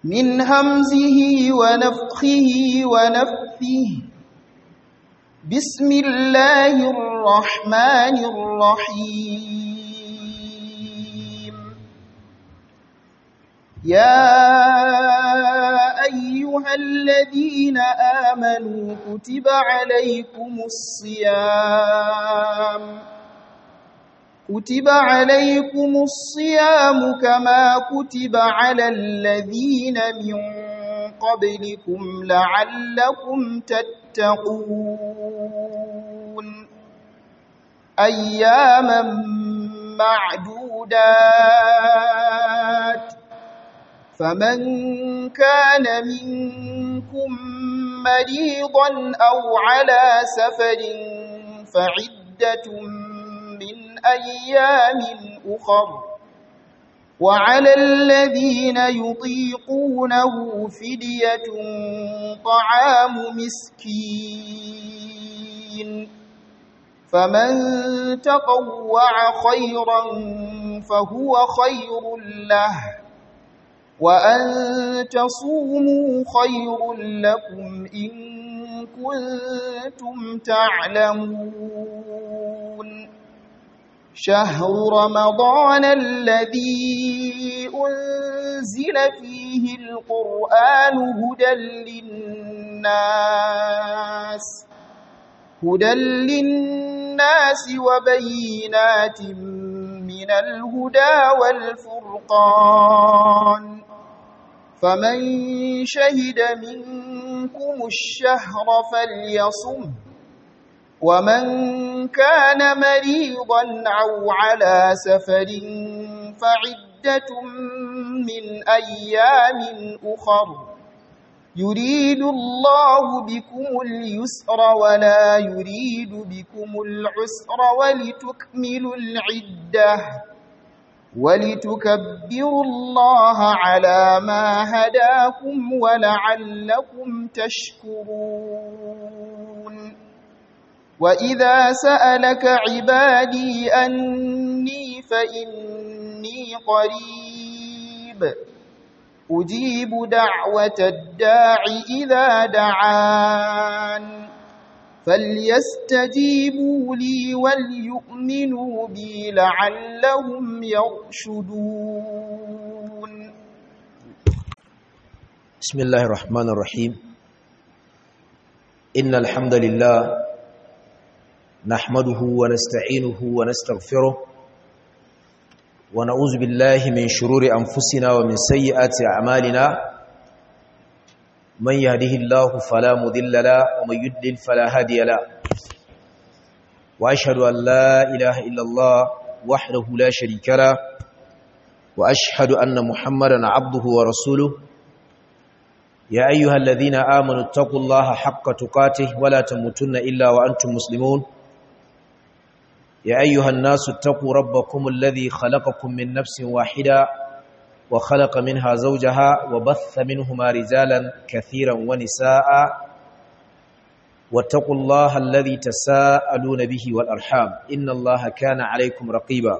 من همزه ونفخه ونفثه بسم الله الرحمن الرحيم يا أيها الذين آمنوا كتب عليكم الصيام كتب عليكم الصيام كما كتب على الذين من قبلكم لعلكم تتقون أياما معدودات فمن كان منكم مريضا أو على سفر فعدة من أيام أخر وعلى الذين يطيقونه فدية طعام مسكين فمن تطوع خيرا فهو خير له وأن تصوموا خير لكم إن كنتم تعلمون شهر رمضان الذي أنزل فيه القرآن هدى للناس هدى للناس وبينات من الهدى والفرقان فمن شهد منكم الشهر فليصم ومن كان مريضا أو على سفر فعدة من أيام أخر يريد الله بكم اليسر ولا يريد بكم العسر ولتكملوا العدة ولتكبروا الله على ما هداكم ولعلكم تشكرون وإذا سألك عبادي أني فإني قريب أجيب دعوة الداع إذا دعان فليستجيبوا لي وليؤمنوا بي لعلهم يرشدون بسم الله الرحمن الرحيم إن الحمد لله نحمده ونستعينه ونستغفره ونعوذ بالله من شرور أنفسنا ومن سيئات أعمالنا من يهده الله فلا مذل له ومن يدلل فلا هادي له وأشهد أن لا إله إلا الله وحده لا شريك له وأشهد أن محمدا عبده ورسوله يا أيها الذين آمنوا اتقوا الله حق تقاته ولا تموتن إلا وأنتم مسلمون يا أيها الناس اتقوا ربكم الذي خلقكم من نفس واحدة وخلق منها زوجها وبث منهما رجالا كثيرا ونساء واتقوا الله الذي تساءلون به والأرحام إن الله كان عليكم رقيبا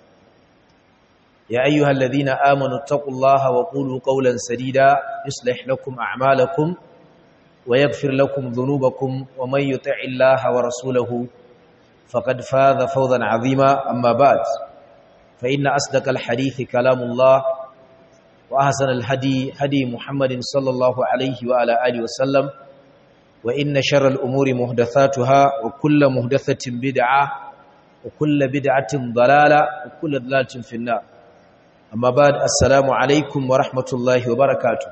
يا أيها الذين آمنوا اتقوا الله وقولوا قولا سديدا يصلح لكم أعمالكم ويغفر لكم ذنوبكم ومن يطع الله ورسوله فقد فاز فوزا عظيما أما بعد فإن أصدق الحديث كلام الله وأحسن الهدي هدي محمد صلى الله عليه وعلى آله وسلم وإن شر الأمور محدثاتها وكل محدثة بدعة وكل بدعة ضلالة وكل ضلالة في النار أما بعد السلام عليكم ورحمة الله وبركاته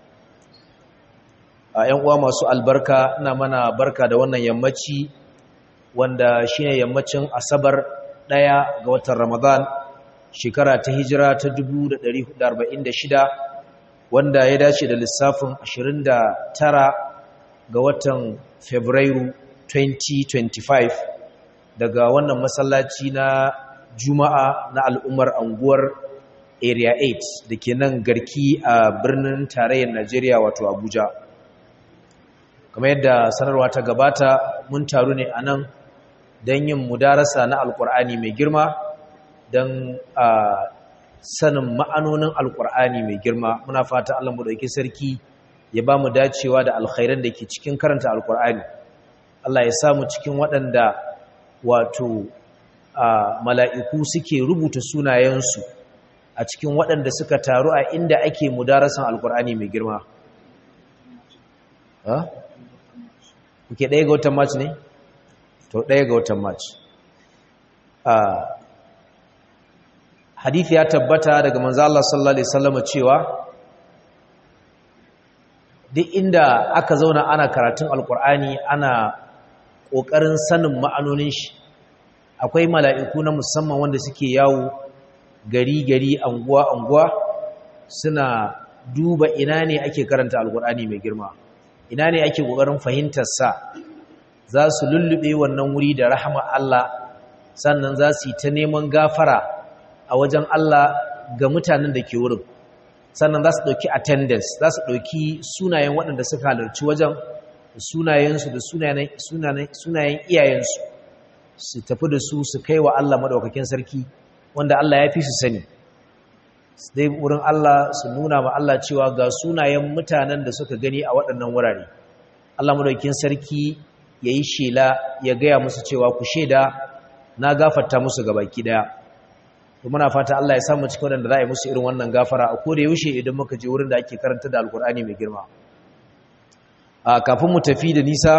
‘yan uwa masu albarka ina mana barka da wannan yammaci wanda shine yammacin asabar ɗaya ga watan ramadan shekara ta hijira ta 1446 wanda ya dace da lissafin 29 ga watan fabrairu 2025 daga wannan masallaci na juma'a na al'ummar anguwar area 8 da ke nan garki a birnin tarayyar najeriya wato abuja kamar yadda sanarwa ta gabata mun taru ne a nan don yin mudarasa na alkur'ani mai girma don a sanin ma'anonin alkur'ani mai girma muna fata Allah mu dauki sarki ya ba mu dacewa da alkhairan da ke cikin karanta alkur'ani Allah ya samu cikin waɗanda wato mala'iku suke rubuta sunayensu a cikin waɗanda suka taru a inda ake mudarasan alkur'ani mai girma kuke ɗaya ga watan march ne? to ɗaya ga watan march hadithi ya tabbata daga manzo Allah sallallahu alaihi wasallam cewa duk inda aka zauna ana karatun alkur'ani ana ƙoƙarin sanin ma'anonin shi akwai mala'iku na musamman wanda suke yawo gari-gari anguwa-anguwa suna duba ina ne ake karanta alkur'ani mai girma ina ne ake ƙoƙarin fahimtarsa za su lullube wannan wuri da rahama Allah sannan za su yi ta neman gafara a wajen Allah ga mutanen da ke wurin sannan za su ɗauki attendance za su ɗauki sunayen waɗanda suka halarci wajen da sunayensu da sunayen iyayensu su tafi da su su kai wa Allah maɗaukakin sarki wanda Allah ya fi su sani dai wurin Allah su nuna ma Allah cewa ga sunayen mutanen da suka gani a waɗannan wurare Allah maɗaukakin sarki ya yi shela ya gaya musu cewa ku shaida na gafarta musu gabaki ɗaya muna fata Allah ya samu cikin wadanda za a yi musu irin wannan gafara a koda yaushe idan muka je wurin da ake karanta da alkur'ani mai girma a kafin mu tafi da nisa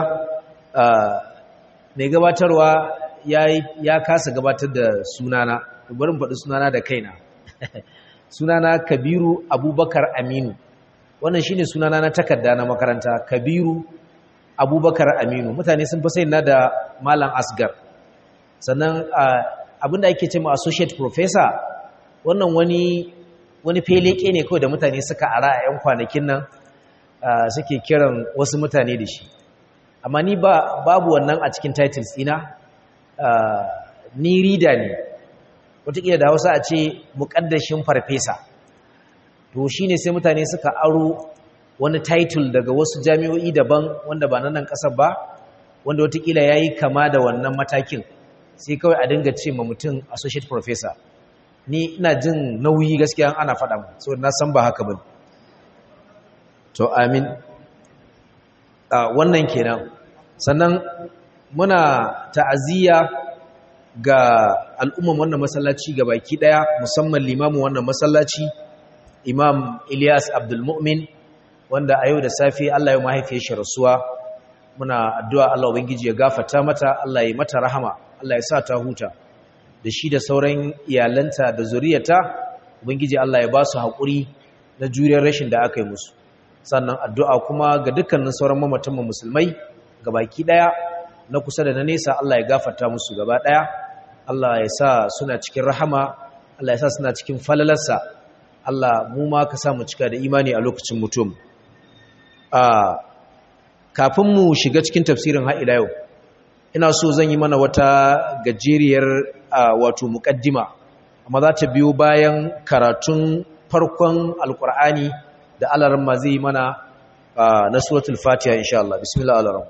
mai gabatarwa ya kasa gabatar da sunana barin faɗi sunana da kaina sunana kabiru abubakar aminu wannan shine sunana na takarda na makaranta kabiru abubakar aminu mutane sun fi sai na da malam asgar sannan abinda ake ce ma associate professor wannan wani wani feleke ne kawai da mutane suka ara a yan kwanakin nan suke kiran wasu mutane da shi amma ni ba babu wannan a cikin titles ina ni reader ne wataƙila da hausa a ce muƙaddashin farfesa to shine sai mutane suka aro wani title daga wasu jami'o'i daban wanda ba na nan ƙasar ba wanda wataƙila ya yi kama da wannan matakin sai kawai a dinga ce ma mutum associate professor ni ina jin nauyi gaskiya ana faɗa mu so na san ba haka ba to amin wannan kenan sannan muna ta'aziyya ga al'umman wannan masallaci ga baki daya musamman limamin wannan masallaci imam Ilyas Abdul Mu'min wanda a yau da safe Allah ya mahaifiye shi rasuwa muna addu'a Allah ubangiji ya gafarta mata Allah ya mata rahama Allah ya sa ta huta da shi da sauran iyalanta da zuriyata ubangiji Allah ya ba su haƙuri na juriyar rashin da aka yi musu sannan addu'a kuma ga dukkanin sauran mamatan musulmai ga baki ɗaya na kusa da na nesa Allah ya gafarta musu gaba ɗaya Allah ya sa suna cikin rahama Allah ya sa suna cikin falalarsa Allah mu ma ka sa mu cika da imani a lokacin mutum kafin mu shiga cikin tafsirin ha'ila yau ina so zan yi mana wata gajeriyar wato muƙaddima amma za ta biyo bayan karatun farkon alkur'ani da alaran ma zai mana na suratul fatiha insha Allah bismillah alaram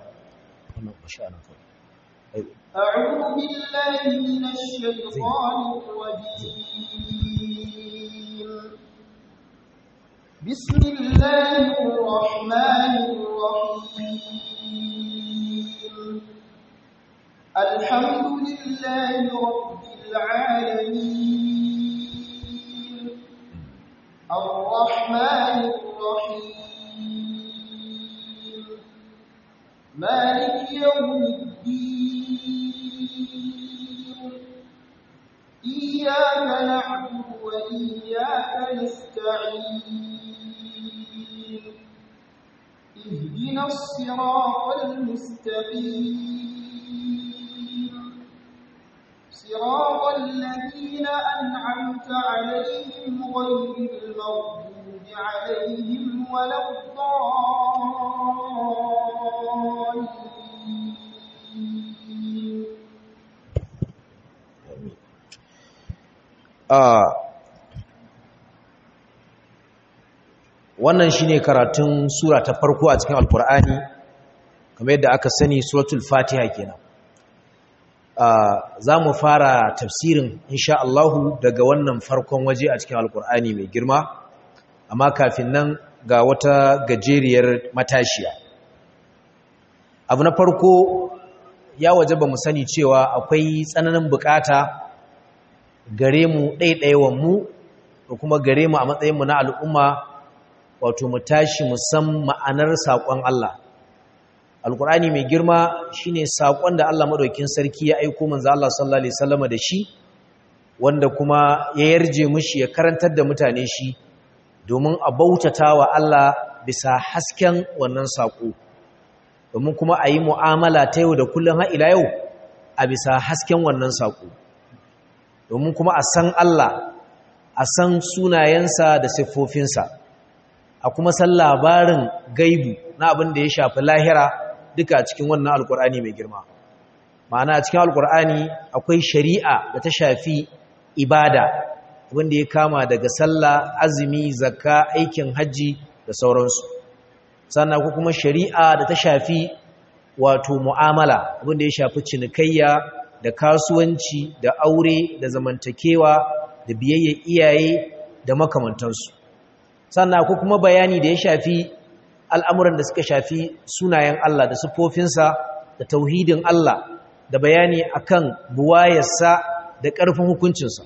أعوذ بالله من الشيطان الرجيم بسم الله الرحمن الرحيم الحمد لله رب العالمين الرحمن الرحيم مالك يوم الدين إياك نعبد وإياك نستعين اهدنا الصراط المستقيم صراط الذين أنعمت عليهم غير المغضوب عليهم ولا الضالين wannan shine karatun sura ta farko a cikin alkur'ani kamar yadda aka sani suratul fatiha kenan za mu fara tafsirin insha Allahu daga wannan farkon waje a cikin alkur'ani mai girma amma kafin nan ga wata gajeriyar matashiya abu na farko ya waje ba mu sani cewa akwai tsananin bukata gare mu ɗaiɗaiwan mu da kuma gare mu a matsayinmu na al'umma wato mu tashi musan ma'anar saƙon Allah alkur'ani mai girma shine saƙon da Allah maɗaukin sarki ya aiko manzo Allah sallallahu alaihi wasallam da shi wanda kuma ya yarje mushi ya karantar da mutane shi domin a bautata wa Allah bisa hasken wannan saƙo domin kuma a yi mu'amala ta yau da kullum har ila yau a bisa hasken wannan saƙo domin kuma a san Allah a san sunayensa da siffofinsa a kuma san labarin gaibu na abin da ya shafi lahira duka cikin wannan alkur'ani mai girma ma'ana cikin alkur'ani akwai shari'a da ta shafi ibada wanda ya kama daga sallah azumi zakka aikin hajji da sauransu sannan akwai kuma shari'a da ta shafi wato mu'amala wanda ya shafi cinikayya da kasuwanci da aure da zamantakewa da biyayya iyaye da makamantansu sannan akwai kuma bayani da ya shafi al'amuran da suka shafi sunayen Allah da siffofinsa da tauhidin Allah da bayani akan buwayarsa da ƙarfin hukuncinsa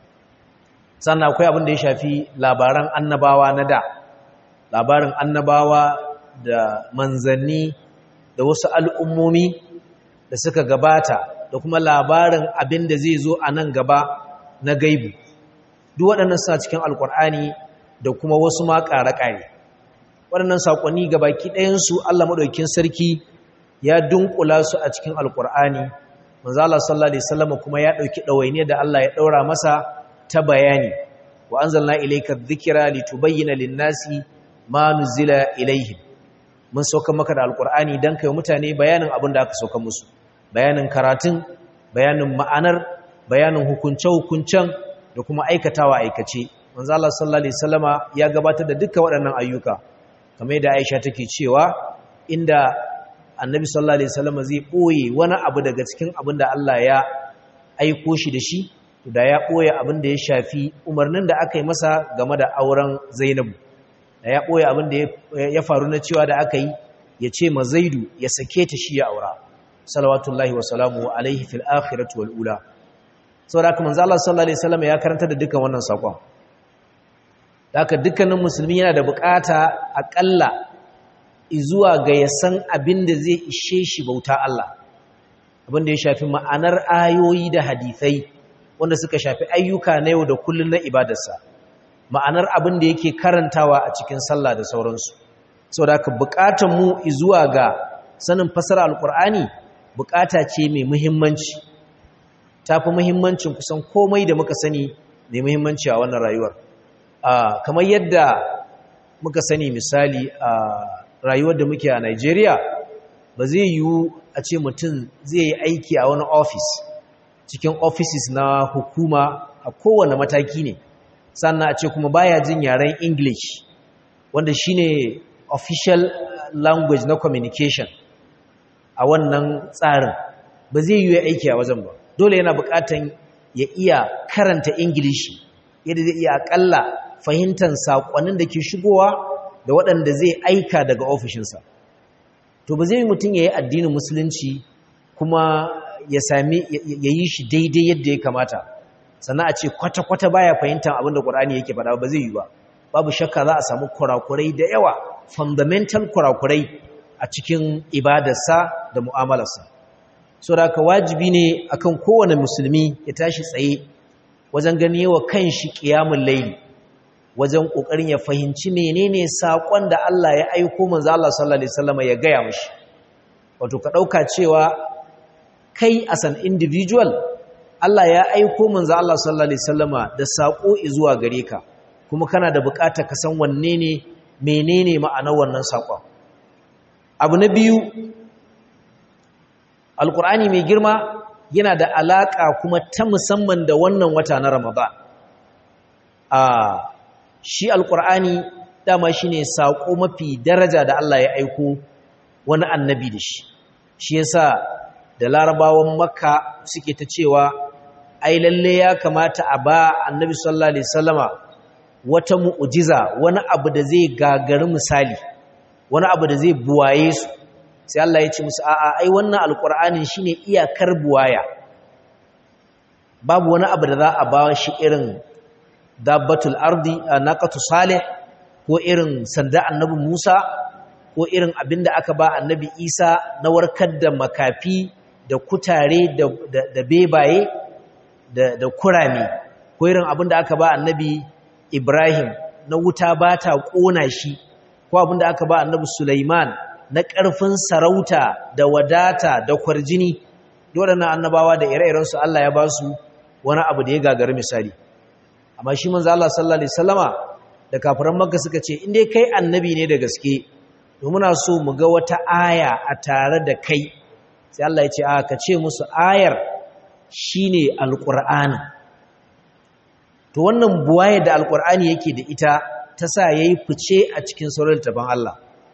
sannan akwai abin da ya shafi labaran annabawa na da labarin annabawa da manzanni da wasu al'ummomi da suka gabata da kuma labarin abin da zai zo a nan gaba na gaibu duk waɗannan suna cikin alƙur'ani da kuma wasu ma ƙare-ƙare waɗannan saƙonni ga baki ɗayansu Allah maɗaukin sarki ya dunkula su a cikin alƙur'ani manzo Allah sallallahu alaihi wasallam kuma ya ɗauki ɗawainiya da Allah ya ɗaura masa ta bayani wa anzalna ilayka dhikra litubayyana lin-nasi ma nuzila ilayhim mun sauka maka da alƙur'ani dan kai mutane bayanin abin da aka sauka musu bayanin karatun bayanin ma'anar bayanin hukunce-hukuncen da kuma aikatawa aikace manzo Allah sallallahu alaihi wasallama ya gabatar da dukkan waɗannan ayyuka kamar yadda Aisha take cewa inda Annabi sallallahu alaihi wasallama zai boye wani abu daga cikin abin da Allah ya aiko shi da shi to da ya boye abin da ya shafi umarnin da aka yi masa game da auren Zainabu da ya boye abin da ya faru na cewa da aka yi ya ce ma Zaidu ya sake ta shi ya aura salawatullahi wa salamuhu alaihi fil akhirati wal ula saboda haka manzo Allah sallallahu alaihi wasallama ya karanta da dukkan wannan sakon haka dukkanin musulmi yana da bukata akalla zuwa ga ya san abin da zai ishe shi bauta Allah abin da ya shafi ma'anar ayoyi da hadithai wanda suka shafi ayyuka na yau da kullun na ibadarsa ma'anar abin da yake karantawa a cikin sallah da sauransu saboda haka bukatan mu zuwa ga sanin fasara alkur'ani bukata ce mai muhimmanci tafi muhimmancin kusan komai da muka sani mai muhimmanci a wannan rayuwar Uh, kamar yadda muka sani misali a uh, rayuwar da muke a Najeriya ba zai yiwu a ce mutum zai yi aiki a wani ofis cikin offices na hukuma a kowane mataki ne sannan a ce kuma baya jin yaren English wanda shine official language na communication a wannan tsarin ba zai yiwu aiki a wajen ba dole yana bukatan ya iya karanta English yadda zai iya akalla fahimtar saƙonin da ke shigowa da waɗanda zai aika daga ofishinsa to ba zai mutum ya yi addinin musulunci kuma ya sami ya yi shi daidai yadda ya kamata sannan a ce kwata-kwata baya fahimtar abin da ƙwarani yake faɗa ba zai yi ba babu shakka za a samu kurakurai da yawa fundamental kurakurai a cikin ibadarsa da mu'amalarsa so da haka wajibi ne akan kowane musulmi ya tashi tsaye wajen gani yawa kan shi ƙiyamun laili wajen ƙoƙarin ya fahimci menene saƙon da Allah ya aiko manzo Allah sallallahu alaihi wasallam ya gaya mishi wato ka ɗauka cewa kai as an individual Allah ya aiko manzo Allah sallallahu alaihi wasallama da saƙo zuwa gare ka kuma kana da buƙatar ka san wanne ne menene ma'anar wannan saƙon abu na biyu alƙur'ani mai girma yana da alaƙa kuma ta musamman da wannan wata na Ramadan a shi alƙur'ani dama shine saƙo mafi daraja da Allah ya aiko wani annabi da shi shi yasa da larabawan makka suke ta cewa ai lalle ya kamata a ba annabi sallallahu alaihi wasallama wata mu'jiza wani abu da zai gagari misali wani abu da zai buwaye su sai Allah ya ce musu a'a ai wannan alqur'anin shine iyakar buwaya babu wani abu da za a ba shi irin dabbatul ardi naqatu salih ko irin sanda annabi Musa ko irin abinda aka ba annabi Isa na warkar da makafi da kutare da da bebaye da da kurame ko irin abinda aka ba annabi Ibrahim na wuta ba ta kona shi ko abinda aka ba annabi Sulaiman na ƙarfin sarauta da wadata da kwarjini waɗannan annabawa da ire-irensu Allah ya ba su wani abu da ya gagari misali amma shi manzo Allah sallallahu alaihi wasallama da kafiran Makka suka ce in dai kai annabi ne da gaske to muna so mu ga wata aya a tare da kai sai Allah ya ce a ka ce musu ayar shine alqur'ani to wannan buwaye da alqur'ani yake da ita ta sa yayi fice a cikin sauran taban Allah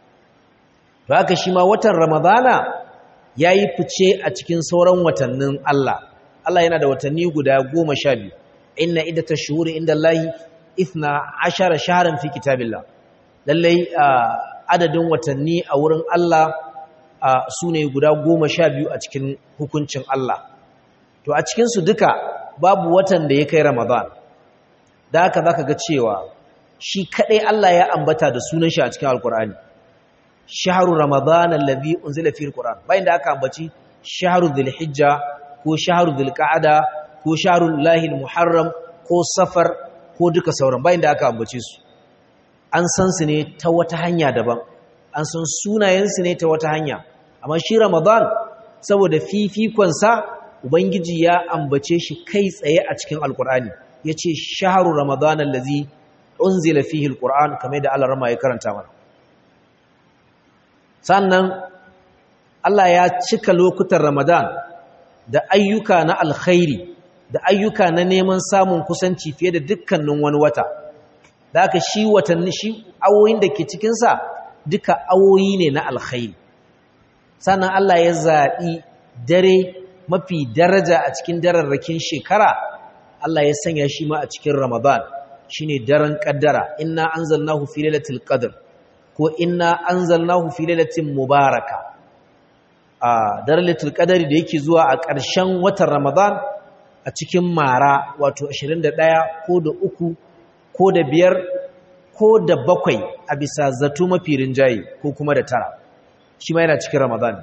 to haka shi ma watan ramadana yayi fice a cikin sauran watannin Allah Allah yana da watanni guda goma sha biyu inna iddata shuhuri inda Allahi ithna ashara shaharan fi kitabillah lallai adadin watanni a wurin Allah su ne guda goma sha biyu a cikin hukuncin Allah to a cikinsu duka babu watan da ya kai ramadan da haka za ka ga cewa shi kaɗai Allah ya ambata da sunan shi a cikin alkur'ani shaharu ramadan allazi unzila fi alquran bayan da aka ambaci shaharu dhulhijja ko shaharu dhulqa'ada ko shaharul lahil muharram ko safar ko duka sauran bayan da aka ambace su an san su ne ta wata hanya daban an san sunayensu ne ta wata hanya amma shi ramadan saboda fifikonsa ubangiji ya ambace shi kai tsaye a cikin alkur'ani ya ce shaharu ramadan allazi unzila fihi alquran kamar da Allah rama ya karanta mana sannan Allah ya cika lokutan ramadan da ayyuka na alkhairi da ayyuka na neman samun kusanci fiye da dukkanin wani wata da aka shi watanni shi awoyin da ke cikinsa duka awoyi ne na alkhairi sannan Allah ya zaɓi dare mafi daraja a cikin dararrakin shekara Allah ya sanya shi ma a cikin Ramadan shine daren kaddara inna anzalnahu fi lailatul qadr ko inna anzalnahu fi lailatin mubaraka a daren lailatul qadri da yake zuwa a ƙarshen watan Ramadan a cikin mara wato 21 ko da uku ko da biyar ko da bakwai a bisa zato mafi rinjaye ko kuma da tara shi ma yana cikin ramadan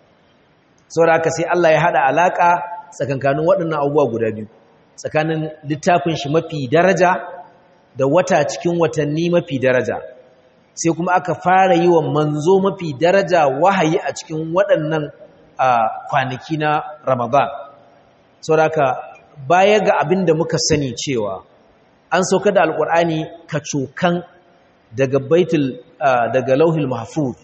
saboda haka sai Allah ya hada alaka tsakankanin waɗannan abubuwa guda biyu tsakanin littafin shi mafi daraja da wata cikin watanni mafi daraja sai kuma aka fara yi wa manzo mafi daraja wahayi a cikin waɗannan kwanaki na ramadan saboda haka baya ga abin da muka sani cewa an sauka da alkur'ani kacokan daga baitul daga lauhil mahfuz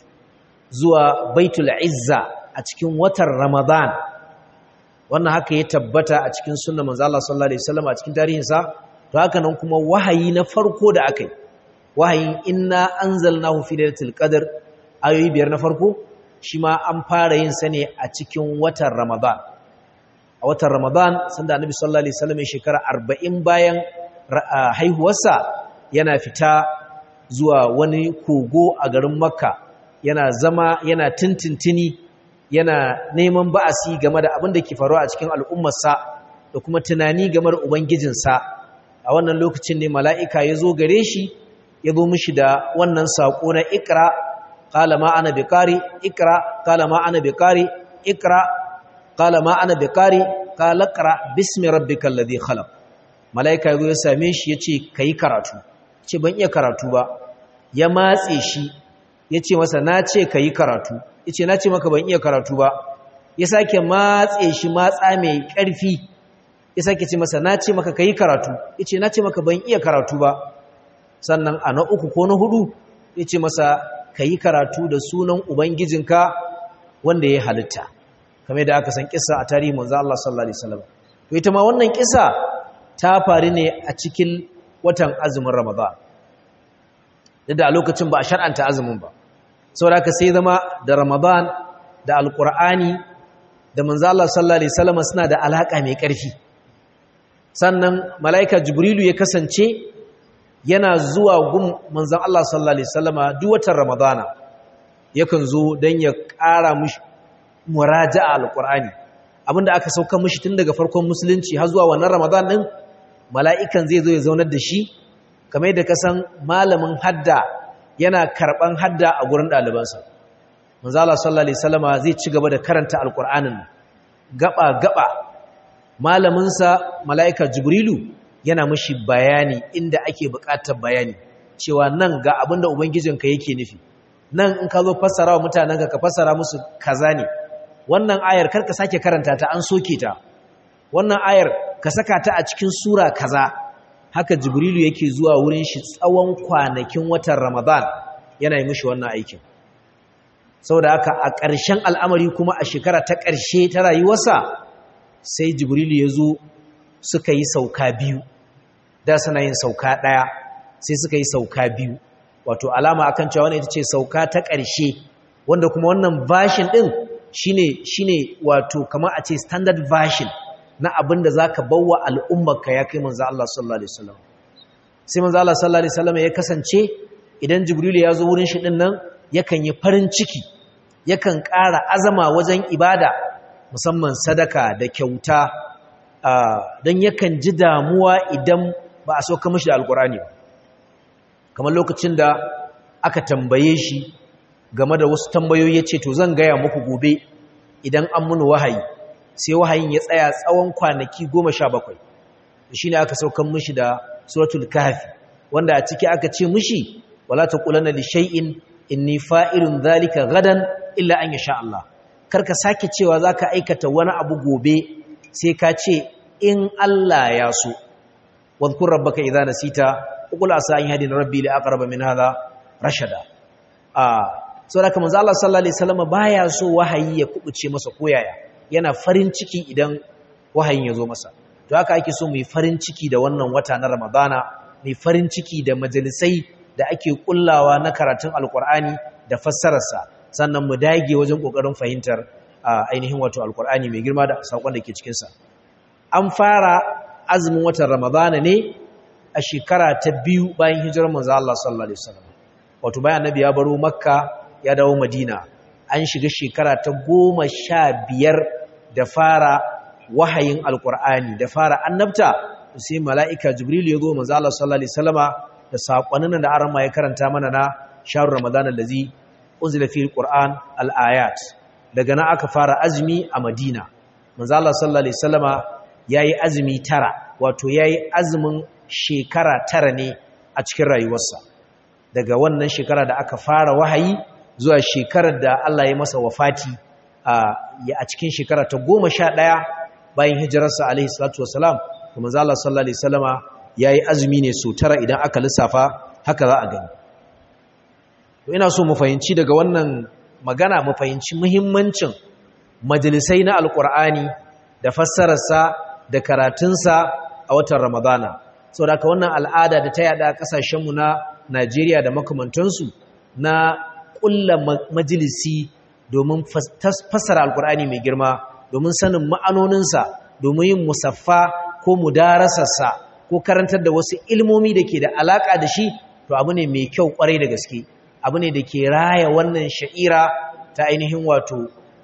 zuwa baitul izza a cikin watan ramadan wannan haka ya tabbata a cikin sunnar manzo Allah sallallahu alaihi wasallam a cikin tarihinsa to haka nan kuma wahayi na farko da akai wahayin inna anzalnahu fi lailatul qadr ayoyi biyar na farko shi ma an fara yin sa ne a cikin watan ramadan a watan ramadan sanda annabi sallallahu alaihi wasallam shekara 40 bayan haihuwarsa yana fita zuwa wani kogo a garin makka yana zama yana tintintini yana neman ba'asi game da abin da ke faruwa a cikin al'ummarsa da kuma tunani game da ubangijinsa a wannan lokacin ne mala'ika ya zo gare shi ya zo mishi da wannan saƙo na ikra ƙala ma ana bikari ikra ƙala ma ana bikari ikra ƙala ma ana bikari ƙala ƙara bismi rabbikal ladhi khalaq mala'ika ya same shi ya ce ka yi karatu ce ban iya karatu ba ya matse shi ya ce masa na ce ka yi karatu ya ce na ce maka ban iya karatu ba ya sake matse shi matsa mai ƙarfi ya sake ce masa na ce maka ka yi karatu ya ce na ce maka ban iya karatu ba sannan a na uku ko na hudu ya ce masa ka yi karatu da sunan ubangijinka wanda ya halitta kamar da aka san kisa a tarihi manzo Allah sallallahu alaihi wasallam to ita ma wannan kisa ta faru ne a cikin watan azumin Ramadan da a lokacin ba a shar'anta azumin ba saboda ka sai zama da Ramadan da Alƙur'ani da manzo Allah sallallahu alaihi wasallam suna da alaka mai ƙarfi sannan mala'ika jibrilu ya kasance yana zuwa gun manzon Allah sallallahu alaihi wasallama duk watan ramadana yakan zo dan ya ƙara mishi muraja'a alqur'ani abinda aka sauka mishi tun daga farkon musulunci har zuwa wannan ramadan din mala'ikan zai zo ya zaunar da shi kamar yadda ka san malamin hadda yana karban hadda a gurin ɗalibansa manzo Allah sallallahu alaihi wasallama zai ci gaba da karanta alqur'anin gaba gaba malamin sa malaika jibrilu yana mishi bayani inda ake buƙatar bayani cewa nan ga abinda ubangijinka yake nufi nan in ka zo fassara wa mutanenka ka fassara musu kaza ne wannan ayar karka sake karanta ta an soke ta wannan ayar ka saka ta a cikin sura kaza haka jibrilu yake zuwa wurin shi tsawon kwanakin watan ramadan yana yi mishi wannan aikin saboda haka a ƙarshen al'amari kuma a shekara ta ƙarshe ta rayuwarsa sai jibrilu ya zo suka yi sauka biyu da suna yin sauka ɗaya sai suka yi sauka biyu wato alama akan cewa wannan ita ce sauka ta ƙarshe wanda kuma wannan version ɗin shine shine wato kamar a ce standard version na abin da zaka bawa al'ummarka ya kai manzo Allah sallallahu alaihi wasallam sai manzo Allah sallallahu alaihi wasallam ya kasance idan jibrilu ya zo wurin shi din nan yakan yi farin ciki yakan ƙara azama wajen ibada musamman sadaka da kyauta don yakan ji damuwa idan ba a sauka mashi da alkurani ba kamar lokacin da aka tambaye shi game da wasu tambayoyi ya ce to zan gaya muku gobe idan an muni wahayi sai wahayin ya tsaya tsawon kwanaki goma sha bakwai shi ne aka saukan mashi da suratul kafi wanda a ciki aka ce mashi wala ta ƙulana li shay'in inni fa'irun zalika gadan illa an yasha Allah karka sake cewa zaka aikata wani abu gobe sai ka ce in Allah ya so wadhkur rabbaka idza nasita qul asa an yahdina rabbi li aqrab min hadha rashada ah saboda manzo Allah sallallahu alaihi wasallam baya so wahayi ya kubuce masa koyaya yana farin ciki idan wahayin ya zo masa to haka ake so mu yi farin ciki da wannan wata na Ramadana mu farin ciki da majalisai da ake kullawa na karatun alkur'ani da fassararsa sannan mu dage wajen kokarin fahimtar ainihin wato alkur'ani mai girma da sakon da ke cikinsa an fara azumin watan ramadana ne a shekara ta biyu bayan hijirar manzo Allah sallallahu alaihi wasallam wato bayan annabi ya baro makka ya dawo madina an shiga shekara ta goma sha biyar da fara wahayin alkur'ani da fara annabta sai mala'ika jibril ya zo manzo Allah sallallahu alaihi wasallama da saƙonin da aran ma ya karanta mana na sharu ramadan allazi unzila fi alquran alayat daga nan aka fara azumi a madina manzo Allah sallallahu alaihi wasallama yayi azumi tara wato yayi azumin shekara tara ne a cikin rayuwarsa daga wannan shekara da aka fara wahayi zuwa shekarar da Allah ya masa wafati a cikin shekara ta goma sha ɗaya bayan hijirarsa alaihi salatu wasalam kuma manzo Allah sallallahu alaihi wasallama ya yi azumi ne so tara idan aka lissafa haka za a gani to ina so mu fahimci daga wannan magana mu fahimci muhimmancin majalisai na alkur'ani da fassararsa da karatunsa a watan ramadana saboda haka wannan al'ada da ta yada kasashenmu na najeriya da makamantansu na ƙulla majalisi domin fassara alkur'ani mai girma domin sanin ma'anoninsa domin yin musaffa ko mudarasarsa ko karantar da wasu ilmomi da ke da alaƙa da shi to abu ne mai kyau ƙwarai da gaske abu ne da ke raya wannan sha'ira ta ainihin wato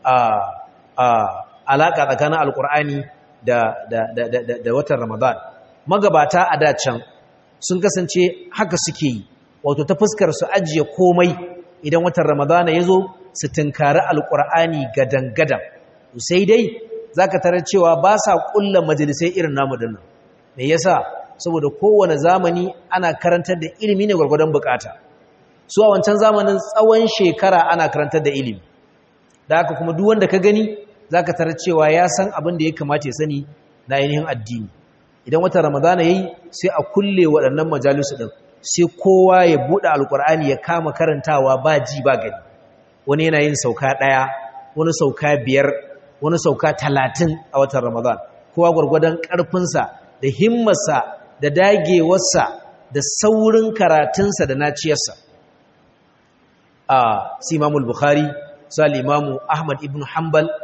alaƙa tsakanin alƙur'ani da watan ramadan magabata a dacan sun kasance haka suke yi wato ta fuskar su ajiye komai idan watan ramadana ya zo su tunkari alƙur'ani gadan-gadan sai dai za ka tarar cewa ba sa ƙulla majalisai irin namu dinnan me yasa saboda kowane zamani ana karantar da ilimi ne gwargwadon bukata su a wancan zamanin tsawon shekara ana karantar da ilimi da haka kuma duk wanda ka gani zaka tarar cewa ya san abin da ya kamata ya sani na ainihin addini idan watan ramadana yayi sai a kulle waɗannan majalisu din sai kowa ya buɗe alkur'ani ya kama karantawa ba ji ba gani wani yana yin sauka ɗaya wani sauka biyar wani sauka talatin a watan ramadan kowa gwargwadon ƙarfinsa da himmarsa da dagewarsa da saurin karatunsa da naciyarsa a si imamul bukhari su al'imamu ahmad ibn hanbal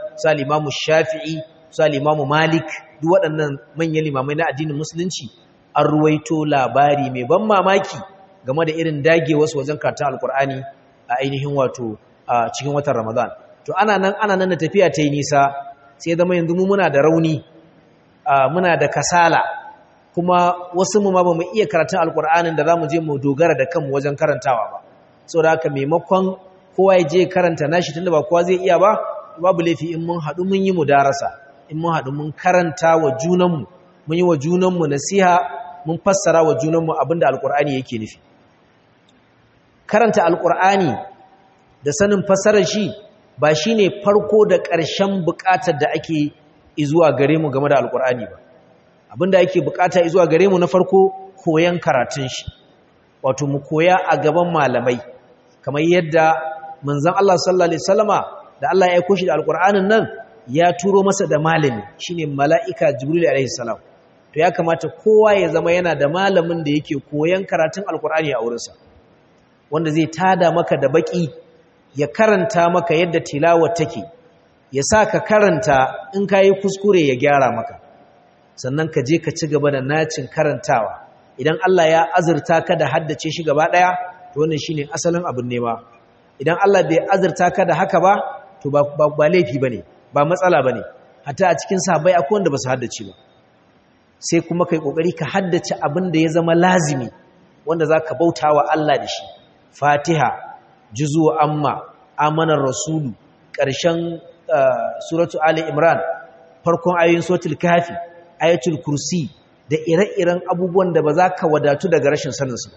su al-Imam Shafi'i su al-Imam Malik duk waɗannan manyan limamai na addinin musulunci an ruwaito labari mai ban mamaki game da irin dage wasu wajen karatun alkur'ani a ainihin wato a cikin watan Ramadan to ana nan ana nan da tafiya ta yi nisa sai zama yanzu mu muna da rauni muna da kasala kuma wasu mu ma bamu iya karatun alkur'anin da zamu je mu dogara da kanmu wajen karantawa ba saboda haka maimakon kowa ya je karanta nashi tunda ba kowa zai iya ba babu laifi in mun haɗu mun yi mudarasa in mun haɗu mun karanta wa junanmu mun yi wa junanmu nasiha mun fassara wa junanmu abinda alkur'ani yake nufi karanta alkur'ani da sanin fassarar shi ba shine farko da ƙarshen buƙatar da ake izuwa gare mu game da alkur'ani ba abinda ake buƙata izuwa gare mu na farko koyan karatun shi wato mu koya a gaban malamai kamar yadda manzon Allah sallallahu alaihi wasallama da Allah ya aika shi da alkur'anin nan ya turo masa da malami shine mala'ika jibril alaihi salam to ya kamata kowa ya zama yana da malamin da yake koyan karatun alkur'ani a wurinsa wanda zai tada maka da baki ya karanta maka yadda tilawa take ya sa ka karanta in ka yi kuskure ya gyara maka sannan ka je ka ci gaba da nacin karantawa idan Allah ya azurta ka da haddace shi gaba ɗaya to wannan shine asalin abin nema idan Allah bai azurta ka da haka ba to ba ba laifi bane ba matsala bane hatta a cikin sahabbai akwai wanda ba su haddace ba sai kuma kai kokari ka haddace abin da ya zama lazimi wanda zaka bautawa Allah da shi Fatiha juzu amma amanar rasulu ƙarshen suratu Ali Imran farkon ayoyin suratul kafi ayatul kursi da ire-iren abubuwan da ba za ka wadatu daga rashin saninsu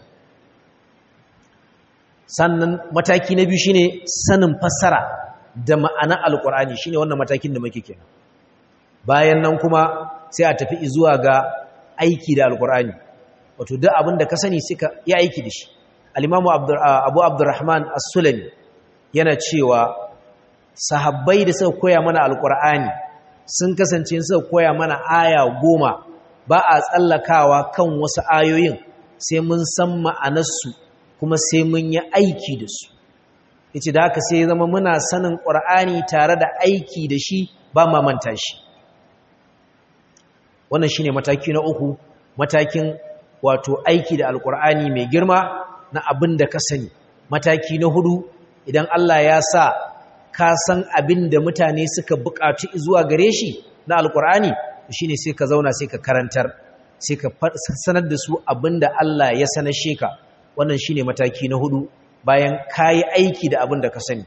sannan mataki na biyu shine sanin fassara da ma'ana alkur'ani shine wannan matakin da muke kenan bayan nan kuma sai a tafi zuwa ga aiki da alkur'ani wato duk abin da ka sani sai ka yi aiki da shi al-imamu abu abdurrahman as-sulami yana cewa sahabbai da suka koya mana alkur'ani sun kasance suka koya mana aya goma ba a tsallakawa kan wasu ayoyin sai mun san ma'anarsu kuma sai mun yi aiki da su yace da haka sai zama muna sanin qur'ani tare da aiki da shi ba ma manta shi wannan shine mataki na uku matakin wato aiki da alqur'ani mai girma na abin da ka sani mataki na hudu idan Allah ya sa ka san abin da mutane suka buƙatu zuwa gare shi na alqur'ani shine sai ka zauna sai ka karantar sai ka sanar da su abin da Allah ya sanar sheka wannan shine mataki na hudu bayan kayi aiki da abin da ka sani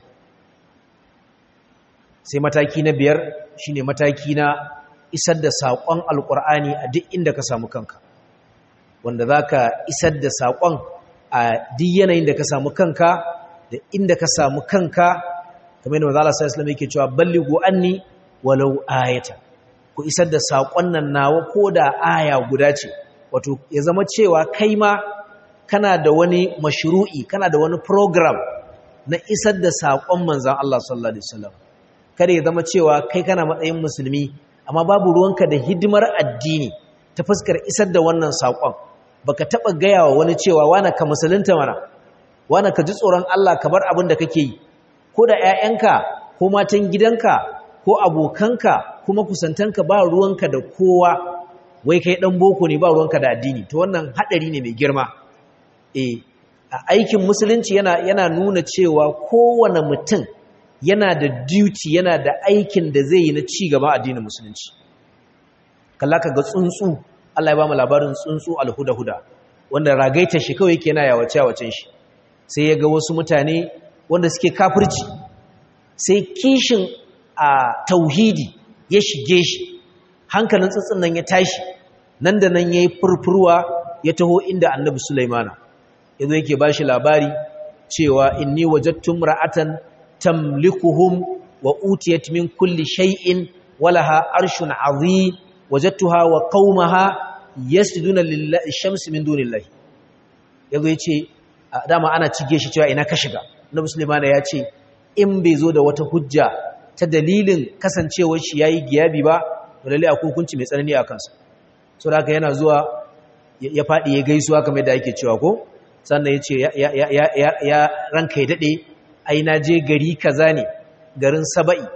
sai mataki na biyar shine mataki na isar da saƙon alƙur'ani a duk inda ka samu kanka wanda za ka isar da saƙon a duk yanayin da ka samu kanka da inda ka samu kanka kamar yadda mazala sai islam yake cewa balligu anni walau ayata ku isar da saƙon nan nawa ko da aya guda ce wato ya zama cewa kai ma kana da wani mashru'i kana da wani program na isar da saƙon manzan Allah sallallahu alaihi wasallam kada ya zama cewa kai kana matsayin musulmi amma babu ruwanka da hidimar addini ta fuskar isar da wannan saƙon baka taba gaya wa wani cewa wani ka musulunta mana wani ka ji tsoron Allah ka bar abin da kake yi ko da ƴaƴanka ko matan gidanka ko abokanka kuma kusantanka ba ruwanka da kowa wai kai dan boko ne ba ruwanka da addini to wannan hadari ne mai girma eh aikin musulunci yana yana nuna cewa kowane mutum yana da duty yana da aikin da zai yi na ci gaba addinin musulunci kalla ka ga tsuntsu Allah ya ba mu labarin tsuntsu alhuda-huda wanda ragaita shi kawai yake yana yawace yawacen shi sai ya ga wasu mutane wanda suke kafirci sai kishin a tauhidi ya shige shi hankalin tsuntsun nan ya tashi nan da nan yayi furfurwa ya taho inda annabi Sulaimana yazo yake bashi labari cewa inni wajadtum ra'atan tamlikuhum wa utiyat min kulli shay'in walaha arshun azim wajadtuha wa qaumaha yasjuduna lillahi shamsi min dunillahi yazo yace dama ana cige shi cewa ina ka shiga Nabi Sulaiman ya ce in bai zo da wata hujja ta dalilin kasancewar shi yayi giyabi ba to lalle akwai hukunci mai tsanani a kansa so da haka yana zuwa ya fadi ya gaisuwa kamar yadda yake cewa ko sannan yace ya ya ya ya ranka ya dade ai na je gari kaza ne garin Saba'i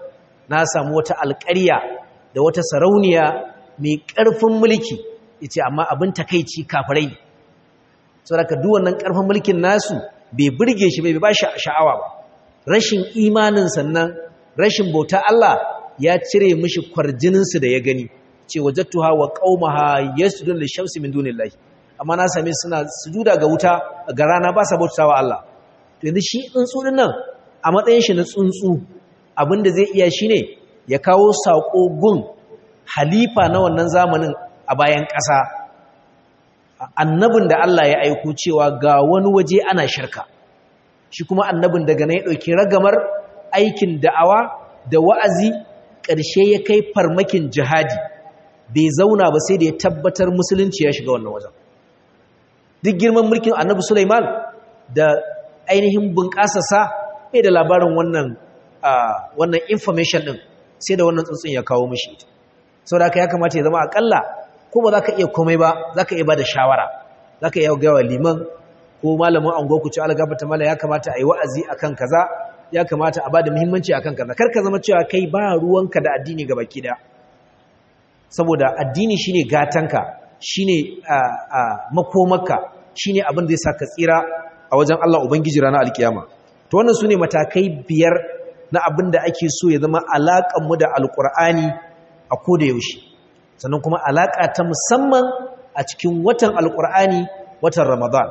na samu wata alƙarya da wata sarauniya mai ƙarfin mulki yace amma abin takeici kafirai ne saboda duk wannan ƙarfin mulkin nasu bai burge shi bai ba shi sha'awa ba rashin imanin sannan rashin bauta Allah ya cire mishi kwarjininsu da ya gani ce wajattuha wa qaumaha yasjudun lishamsi min dunillahi amma na same suna sujuda ga wuta ga rana ba sa bautawa Allah to yanzu shi tsuntsu din nan a matsayin shi na tsuntsu abinda zai iya shine ya kawo sako gun halifa na wannan zamanin a bayan ƙasa annabin da Allah ya aiko cewa ga wani waje ana shirka shi kuma annabin daga nan ya ɗauki ragamar aikin da'awa da wa'azi ƙarshe ya kai farmakin jihadi bai zauna ba sai da ya tabbatar musulunci ya shiga wannan wajen duk girman mulkin annabi Sulaiman da ainihin bunƙasarsa bai da labarin wannan wannan information ɗin sai da wannan tsuntsun ya kawo mishi saboda haka ya kamata ya zama aƙalla ko ba za ka iya komai ba za ka iya ba da shawara za ka iya gawa liman ko malamin ango ku ci algabata mala ya kamata a yi wa'azi a kan kaza ya kamata a ba da muhimmanci a kan kaza kar ka zama cewa kai ba ruwanka da addini ga baki da saboda addini shine gatanka shine makomarka shine abin da ya sa ka tsira a wajen Allah ubangiji ranar alkiyama to wannan sune matakai biyar na abin da ake so ya zama alaƙar mu da alƙur'ani a koda yaushe sannan kuma alaƙa ta musamman a cikin watan alƙur'ani watan ramadan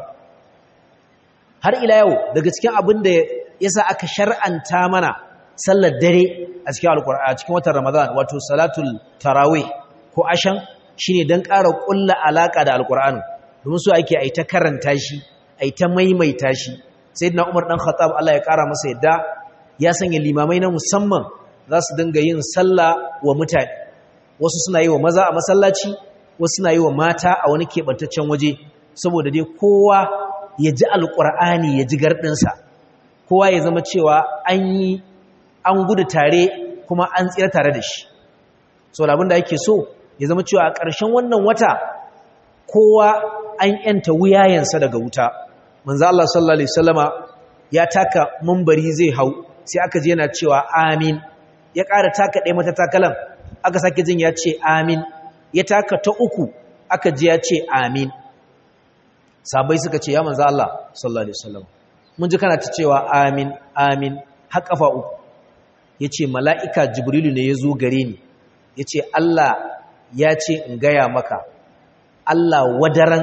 har ila yau daga cikin abin da ya sa aka shar'anta mana sallar dare a cikin alƙur'ani a cikin watan ramadan wato salatul tarawih ko ashan shine don ƙara ƙulla alaƙa da alƙur'ani domin so ake aita karanta shi aita maimaita shi sayyidina umar dan khattab Allah ya ƙara masa yadda ya sanya limamai na musamman za su dinga yin sallah wa mutane wasu suna yi wa maza a masallaci wasu suna yi wa mata a wani keɓantaccen waje saboda dai kowa ya ji alƙur'ani ya ji garɗinsa kowa ya zama cewa an yi an gudu tare kuma an tsira tare da shi so labin da ake so ya zama cewa a ƙarshen wannan wata kowa an yanta wuyayensa daga wuta manzo Allah sallallahu alaihi wasallama ya taka mambari zai hau sai aka je yana cewa amin ya ƙara taka ɗaya mata takalan aka sake jin ya ce amin ya taka ta uku aka ji ya ce amin sabai suka ce ya manzo Allah sallallahu alaihi wasallam mun ji kana ta cewa amin amin har kafa uku yace mala'ika jibrilu ne yazo gare ni yace Allah ya ce in gaya maka Allah wadaran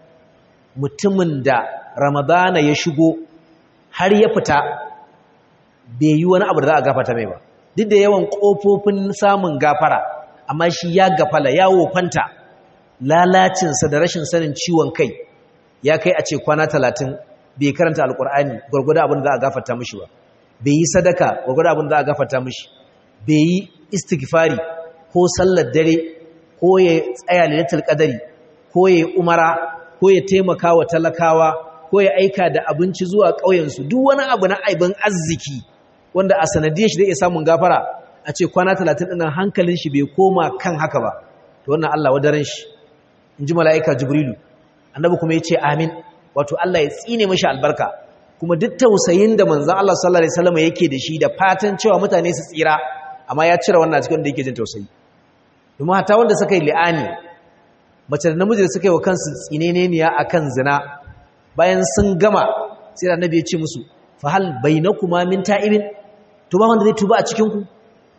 mutumin da ramadana ya shigo har ya fita bai yi wani abu da za a gafata mai ba duk da yawan ƙofofin samun gafara amma shi ya gafala ya wofanta lalacinsa da rashin sanin ciwon kai ya kai a ce kwana talatin bai karanta alkur'ani gwargwada abin da za a gafata mishi ba bai yi sadaka gwargwada abin da za a gafata mishi bai yi istighfari ko sallar dare ko ya tsaya lailatul qadari ko ya umara ko ya taimaka wa talakawa ko ya aika da abinci zuwa ƙauyensu duk wani abu na aibin arziki wanda a sanadiyar shi zai iya samun gafara a ce kwana talatin ɗinan hankalin shi bai koma kan haka ba to wannan Allah wadaren shi in ji mala'ika jibrilu annabi kuma ya ce amin wato Allah ya tsine mashi albarka kuma duk tausayin da manzan Allah sallallahu alaihi wasallam yake da shi da fatan cewa mutane su tsira amma ya cire wannan cikin da yake jin tausayi domin hata wanda suka yi li'ani mace da namiji da suka yi wa kansu tsineneniya akan zina bayan sun gama sai da annabi ya ce musu fa hal bainakuma min ta'ibin to ba wanda zai tuba a cikin ku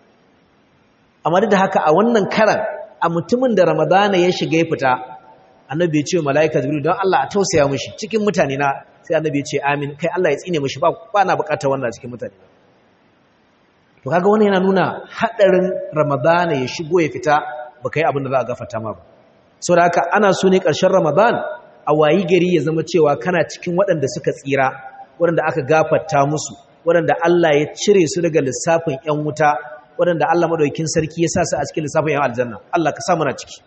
amma da haka a wannan karan a mutumin da ramadana ya shiga ya fita annabi ya ce wa mala'ika jibril don Allah a tausaya mishi cikin mutane na sai annabi ya ce amin kai Allah ya tsine mishi ba ba na bukatar wannan cikin mutane to kaga wannan yana nuna hadarin ramadana ya shigo ya fita baka yi abin da za a gafarta ma ba saboda haka ana so ne karshen ramadan a wayi gari ya zama cewa kana cikin waɗanda suka tsira waɗanda aka gafarta musu waɗanda Allah ya cire su daga lissafin ƴan wuta waɗanda Allah madaukakin sarki ya sa su a cikin lissafin ƴan aljanna Allah ka sa mana ciki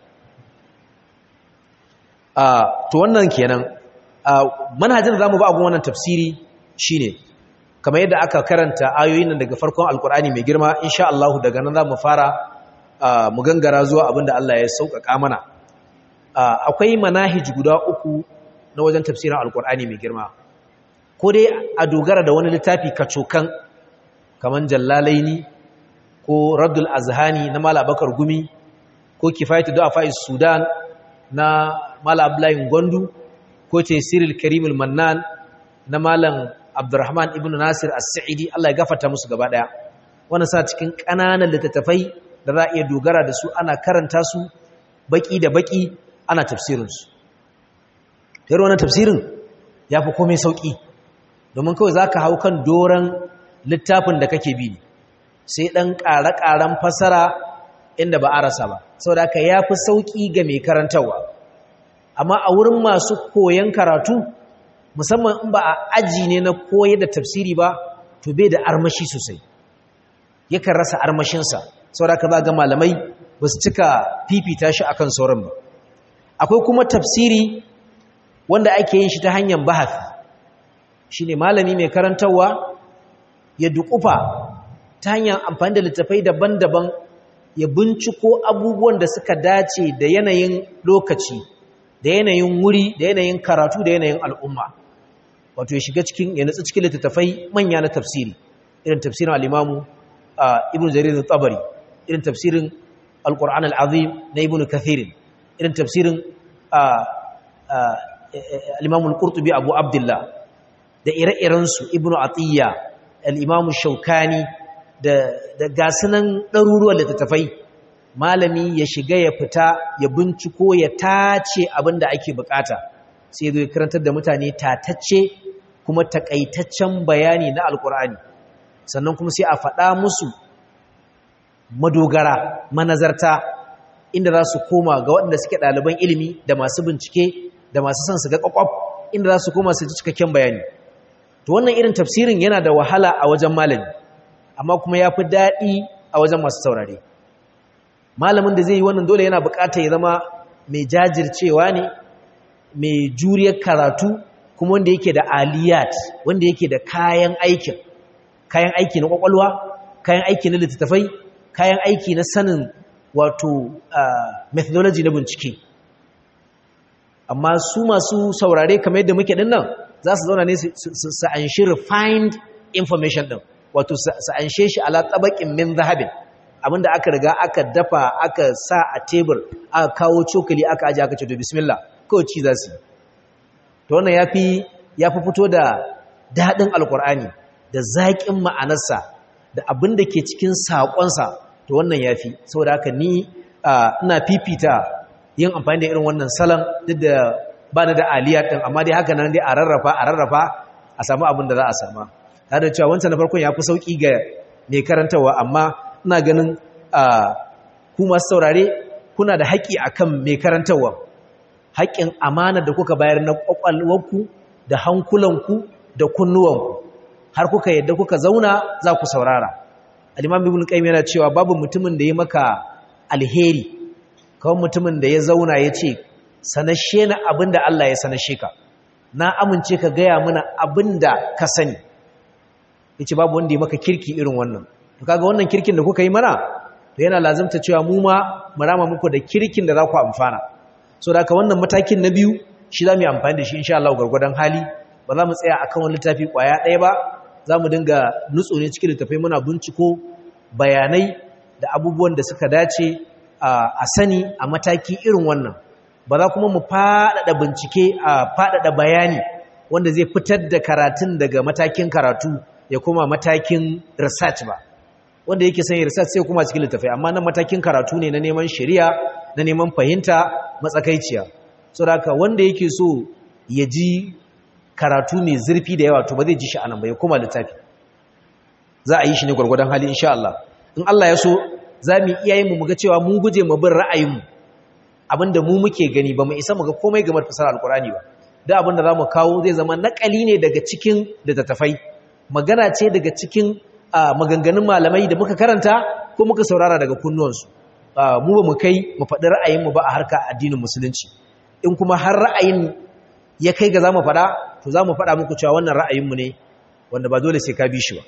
to wannan kenan manhajin zamu ba abun wannan tafsiri shine kamar yadda aka karanta ayoyin nan daga farkon alkur'ani mai girma insha Allah daga nan zamu fara mu gangara zuwa abinda Allah ya sauƙaƙa mana akwai manahij guda uku na wajen tafsirin alkur'ani mai girma ko dai a dogara da wani littafi kacokan kaman jallalaini ko raddul azhani na mala bakar gumi ko kifayatu du'afa sudan na mala abdullahi gwandu ko tesiril karimul mannan na malam abdurrahman ibn nasir as-sa'idi Allah ya gafarta musu gaba daya wannan sa cikin kananan littattafai da za a iya dogara da su ana karanta su baki da baki ana tafsirin su tare wannan tafsirin yafi komai sauki domin kawai zaka hau kan doran littafin da kake bi sai dan ƙara-ƙaran fasara inda ba a rasa ba saboda haka yafi sauki ga mai karantawa amma a wurin masu koyon karatu musamman in ba a aji ne na koyar da tafsiri ba to bai da armashi sosai yakan rasa armashinsa saboda ka ga malamai ba su cika fifita shi akan sauran ba akwai kuma tafsiri wanda ake yin shi ta hanyar bahafi shine malami mai karantarwa ya dukufa ta hanyar amfani da littafai daban-daban ya binciko abubuwan da suka dace da yanayin lokaci da yanayin wuri da yanayin karatu da yanayin al'umma wato ya shiga cikin ya nutsu cikin littattafai manya na tafsiri irin tafsirin al'imamu ibn jarir tabari irin tafsirin al-qur'an al-azim na ibn kathirin irin tafsirin al-imamu al-qurtubi abu abdullah da ire-irensu ibn atiyya al-imamu shaukani da da gasunan ɗaruruwan littattafai malami ya shiga ya fita ya binciko ya tace abin da ake bukata sai zo ya karantar da mutane tatacce kuma takaitaccen bayani na alkur'ani sannan kuma sai a faɗa musu madogara manazarta inda za su koma ga waɗanda suke ɗaliban ilimi da masu bincike da masu son su ga ƙwaƙwaf inda za su koma su ji cikakken bayani to wannan irin tafsirin yana da wahala a wajen malami amma kuma ya fi daɗi a wajen masu saurare malamin da zai yi wannan dole yana bukata ya zama mai jajircewa ne mai juriyar karatu kuma wanda yake da aliyat wanda yake da kayan aikin kayan aiki na kwakwalwa kayan aiki na littattafai kayan aiki na sanin wato methodology na bincike amma su masu saurare kamar yadda muke dinnan za su zauna ne su anshi refined information din wato su anshe shi ala tabakin min zahabin abinda aka riga aka dafa aka sa a tebur aka kawo cokali aka aje aka ce to bismillah kawai ci za su to wannan yafi yafi fito da dadin alkur'ani da zaƙin ma'anarsa da abin da ke cikin saƙonsa to wannan yafi saboda haka ni ina fifita yin amfani da irin wannan salon duk da ba ni da aliyya din amma dai haka nan dai a rarrafa a rarrafa a samu abin da za a sama tare da cewa wancan na farkon ya fi sauƙi ga mai karantawa amma ina ganin ku masu saurare kuna da haƙƙi akan mai karantawa haƙƙin amana da kuka bayar na ƙwaƙwalwarku da hankulanku da kunnuwanku har kuka yadda kuka zauna za ku saurara al-imam ibn qayyim yana cewa babu mutumin da ya maka alheri kawai mutumin da ya zauna ya ce sanashe na abinda Allah ya sanashe ka na amince ka gaya mana abinda ka sani yace babu wanda ya maka kirki irin wannan to kaga wannan kirkin da kuka yi mana to yana lazimta cewa mu ma mu rama muku da kirkin da za ku amfana so da haka wannan matakin na biyu shi za mu yi amfani da shi insha Allah gwargwadon hali ba za mu tsaya akan wani littafi kwaya ɗaya ba za mu dinga nutso ne cikin littafai muna binciko bayanai da abubuwan da suka dace a sani a mataki irin wannan ba za kuma mu faɗaɗa bincike a faɗaɗa bayani wanda zai fitar da karatun daga matakin karatu ya kuma matakin research ba wanda yake sanya research sai kuma cikin littafai amma nan matakin karatu ne na neman shari'a na neman fahimta matsakaiciya so da wanda yake so ya ji karatu mai zurfi da yawa to ba zai ji shi anan ba ya koma littafi za a yi shi ne gwargwadon hali insha Allah in Allah ya so za mu iya yin mu ga cewa mun guje mu bin ra'ayinmu abinda mu muke gani ba mu isa mu ga komai game da fasara alkurani ba da abinda za mu kawo zai zama nakali ne daga cikin littattafai magana ce daga cikin maganganun malamai da muka karanta ko muka saurara daga kunnuwansu mu ba mu kai mu faɗi ra'ayinmu ba a harka addinin musulunci in kuma har ra'ayin ya kai ga za mu faɗa to za mu faɗa muku cewa wannan ra'ayinmu ne wanda ba dole sai ka bi shi ba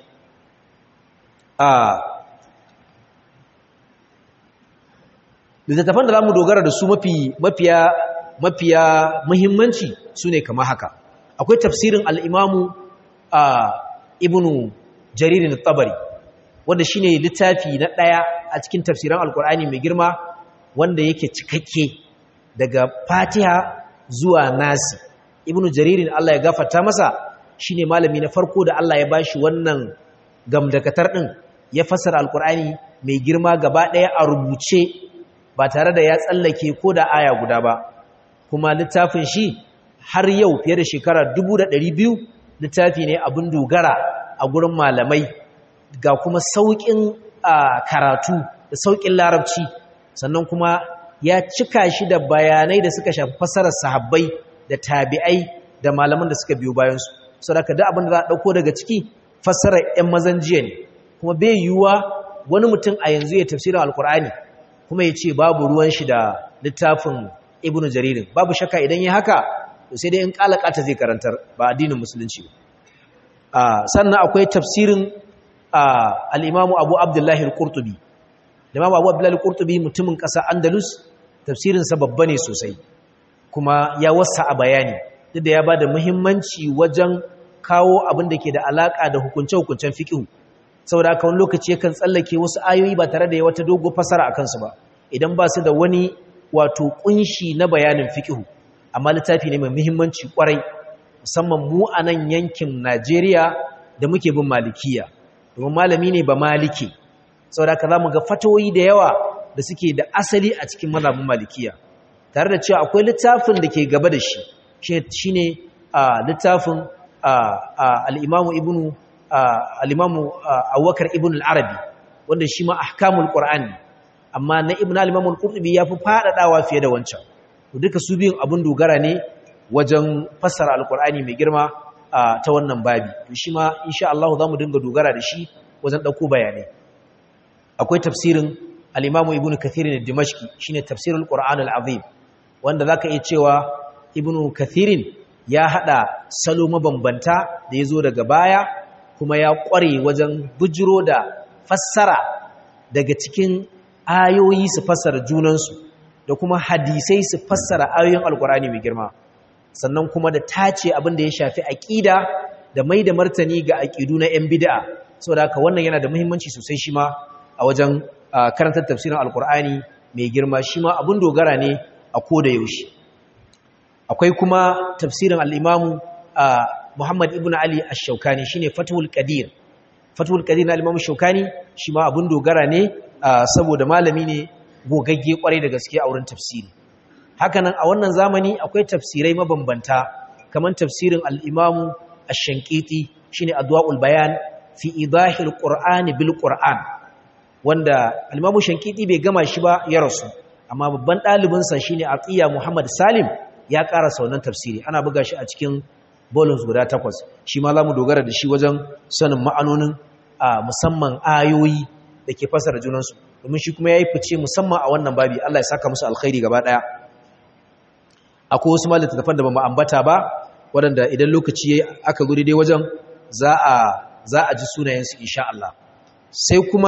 littattafan da za mu dogara da su mafiya mafiya muhimmanci su ne kama haka akwai tafsirin al'imamu a ibnu jaririn tabari wanda shine littafi na ɗaya a cikin tafsiran alkur'ani mai girma wanda yake cikakke daga fatiha zuwa nasi ibnu jaririn Allah ya gafarta masa shine malami na farko da Allah ya bashi wannan gamdakatar din ya fassara alkur'ani mai girma gaba ɗaya a rubuce ba tare da ya tsallake ko da aya guda ba kuma littafin shi har yau fiye da shekara 1200 littafi ne abin dogara a gurin malamai ga kuma sauƙin karatu da sauƙin larabci sannan kuma ya cika shi da bayanai da suka shafi fassarar sahabbai da tabi'ai da malaman da suka biyo bayansu saboda da abin da za a ɗauko daga ciki fassarar 'yan mazan jiya ne kuma bai yiwuwa wani mutum a yanzu ya tafsirin alkur'ani kuma ya ce babu ruwan shi da littafin ibnu jaririn babu shakka idan ya haka to sai dai in kalakata zai karantar ba addinin musulunci ba sannan akwai tafsirin al-imamu abu abdullahi al-qurtubi imamu abu abdullahi al-qurtubi mutumin ƙasa andalus tafsirinsa babba ne sosai kuma ya wasa a bayani duk da ya ba da muhimmanci wajen kawo abin da ke da alaƙa da hukunce-hukuncen fiƙihu saboda haka wani lokaci yakan tsallake wasu ayoyi ba tare da ya wata dogo fasara a kansu ba idan ba su da wani wato kunshi na bayanin fiƙihu amma littafi ne mai muhimmanci kwarai musamman mu a nan yankin Najeriya da muke bin malikiya domin malami ne ba maliki saboda haka zamu ga fatawoyi da yawa da suke da asali a cikin mazhabin malikiya tare da cewa akwai littafin da ke gaba da shi shine littafin al-Imam Ibn al-Imam Abubakar Ibn al-Arabi wanda shi ma ahkamul Qur'ani amma na Ibn al-Imam al-Qurtubi yafi fadadawa fiye da wancan duka su biyun abun dogara ne wajen fassara al-Qur'ani mai girma ta wannan babi shi ma insha Allah zamu dinga dogara da shi wajen dauko bayanai akwai tafsirin al-Imam Ibn Kathir al-Dimashqi shine tafsirul Qur'an al-Azim wanda zaka iya cewa Ibn Kathir ya hada salo mabambanta da yazo daga baya kuma ya kware wajen bujiro da fassara daga cikin ayoyi su fassara junansu da kuma hadisai su fassara ayoyin alkurani mai girma sannan kuma da tace abin da ya shafi aqida da mai da martani ga aqidu na yan bid'a saboda haka wannan yana da muhimmanci sosai shi ma a wajen karantar tafsirin alkurani mai girma shi ma abin dogara ne a koda yaushe akwai kuma tafsirin al-imamu Muhammad ibn Ali ash-Shawkani shine Fathul Qadir Fathul Qadir na al-Imam Shawkani shi ma abun dogara ne saboda malami ne gogagge kwarai da gaske a wurin tafsiri hakanan a wannan zamani akwai tafsirai mabambanta kaman tafsirin al-Imam ash-Shankiti shine Adwaul Bayan fi idahil Qur'ani bil Qur'an wanda al-Imam Shankiti bai gama shi ba ya rasu amma babban ɗalibinsa shine Aqiya Muhammad Salim ya karasa wannan tafsiri ana buga shi a cikin bolins guda takwas shi ma za mu dogara da shi wajen sanin ma'anonin a musamman ayoyi da ke fasara junansu domin shi kuma ya yi fice musamman a wannan babi Allah ya saka musu alkhairi gaba ɗaya akwai wasu ma littattafan da ba mu ambata ba waɗanda idan lokaci ya aka guri dai wajen za a za a ji sunayensu insha Allah sai kuma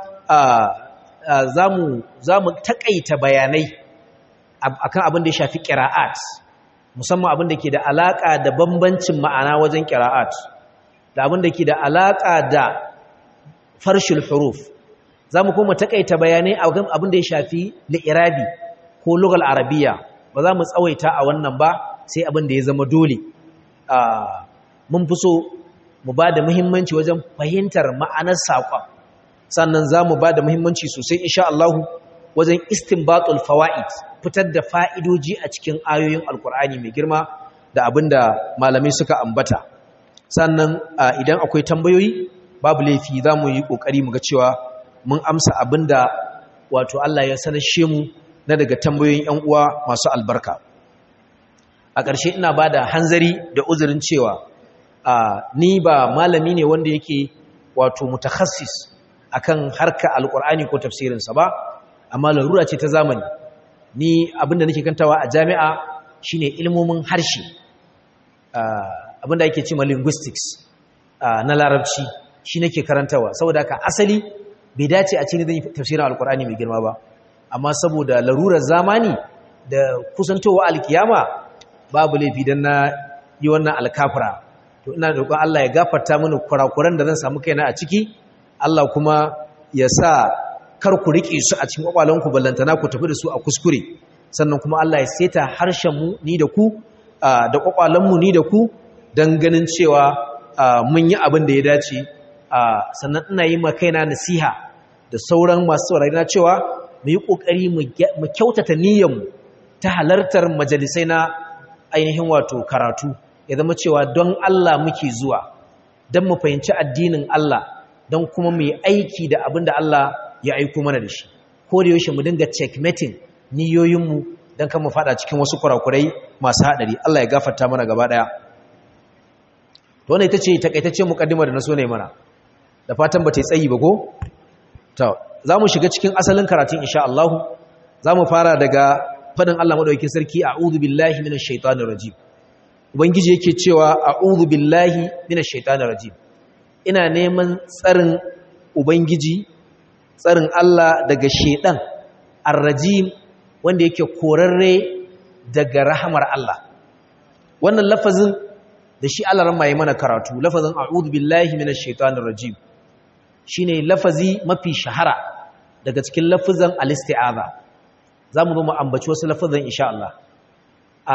za mu taƙaita bayanai akan abin da ya shafi ƙira'at musamman abin da ke da alaƙa da bambancin ma'ana wajen ƙira'at da abin da ke da alaƙa da farshil huruf za mu kuma taƙaita bayanai akan abin da ya shafi li'irabi ko lugal arabiya ba za mu tsawaita a wannan ba sai abin da ya zama dole mun fi so mu ba da muhimmanci wajen fahimtar ma'anar saƙon sannan za mu ba da muhimmanci sosai insha Allahu wajen istinbatul fawaid fitar da fa'idoji a cikin ayoyin alkur'ani mai girma da abin da malamai suka ambata sannan idan akwai tambayoyi babu laifi za mu yi ƙoƙari mu ga cewa mun amsa abin da wato Allah ya sanashe mu na daga tambayoyin ‘yan uwa masu albarka a ƙarshe ina ba da hanzari da uzurin cewa ni ba malami ne wanda yake wato mutakassis akan harka alkur'ani ko tafsirinsa ba amma larura ce ta zamani ni abinda nake kantawa a jami'a shine ilmomin harshe abinda ake cewa linguistics na larabci shi nake karantawa saboda haka asali bai dace a cikin zan tafsirin alkur'ani mai girma ba amma saboda larurar zamani da kusantowa alkiyama babu laifi dan na yi wannan alkafira to ina roƙon Allah ya gafarta mini kurakuran da zan samu kaina a ciki Allah kuma ya sa kar ku riƙe su a cikin ƙwaƙwalanku ballantana ku tafi da su a kuskure sannan kuma Allah ya seta harshenmu ni da ku da ƙwaƙwalanmu ni da ku don ganin cewa mun yi abin da ya dace sannan ina yi ma kaina nasiha da sauran masu saurari na cewa mu yi ƙoƙari mu kyautata niyyarmu ta halartar majalisai na ainihin wato karatu ya zama cewa don Allah muke zuwa don mu fahimci addinin Allah don kuma mu yi aiki da abin da Allah ya aiko mana da shi ko da yaushe mu dinga checkmating niyoyinmu don kan mu fada cikin wasu kurakurai masu haɗari Allah ya gafarta mana gaba ɗaya to wannan ita ce takaitacce mukaddima da na so ne mana da fatan ba ta yi tsayi ba ko to za mu shiga cikin asalin karatun insha Allah za mu fara daga fadin Allah madaukakin sarki a'udhu billahi minash shaitanir rajim ubangiji yake cewa a'udhu billahi minash shaitanir rajim ina neman tsarin ubangiji tsarin Allah daga shaitan ar-rajim wanda yake korarre daga rahamar Allah wannan lafazin da shi Allah ran mai mana karatu lafazin a'udhu billahi minash shaitanir rajim shine lafazi mafi shahara daga cikin lafazan al-isti'aza zamu zo mu ambaci wasu lafazan insha Allah a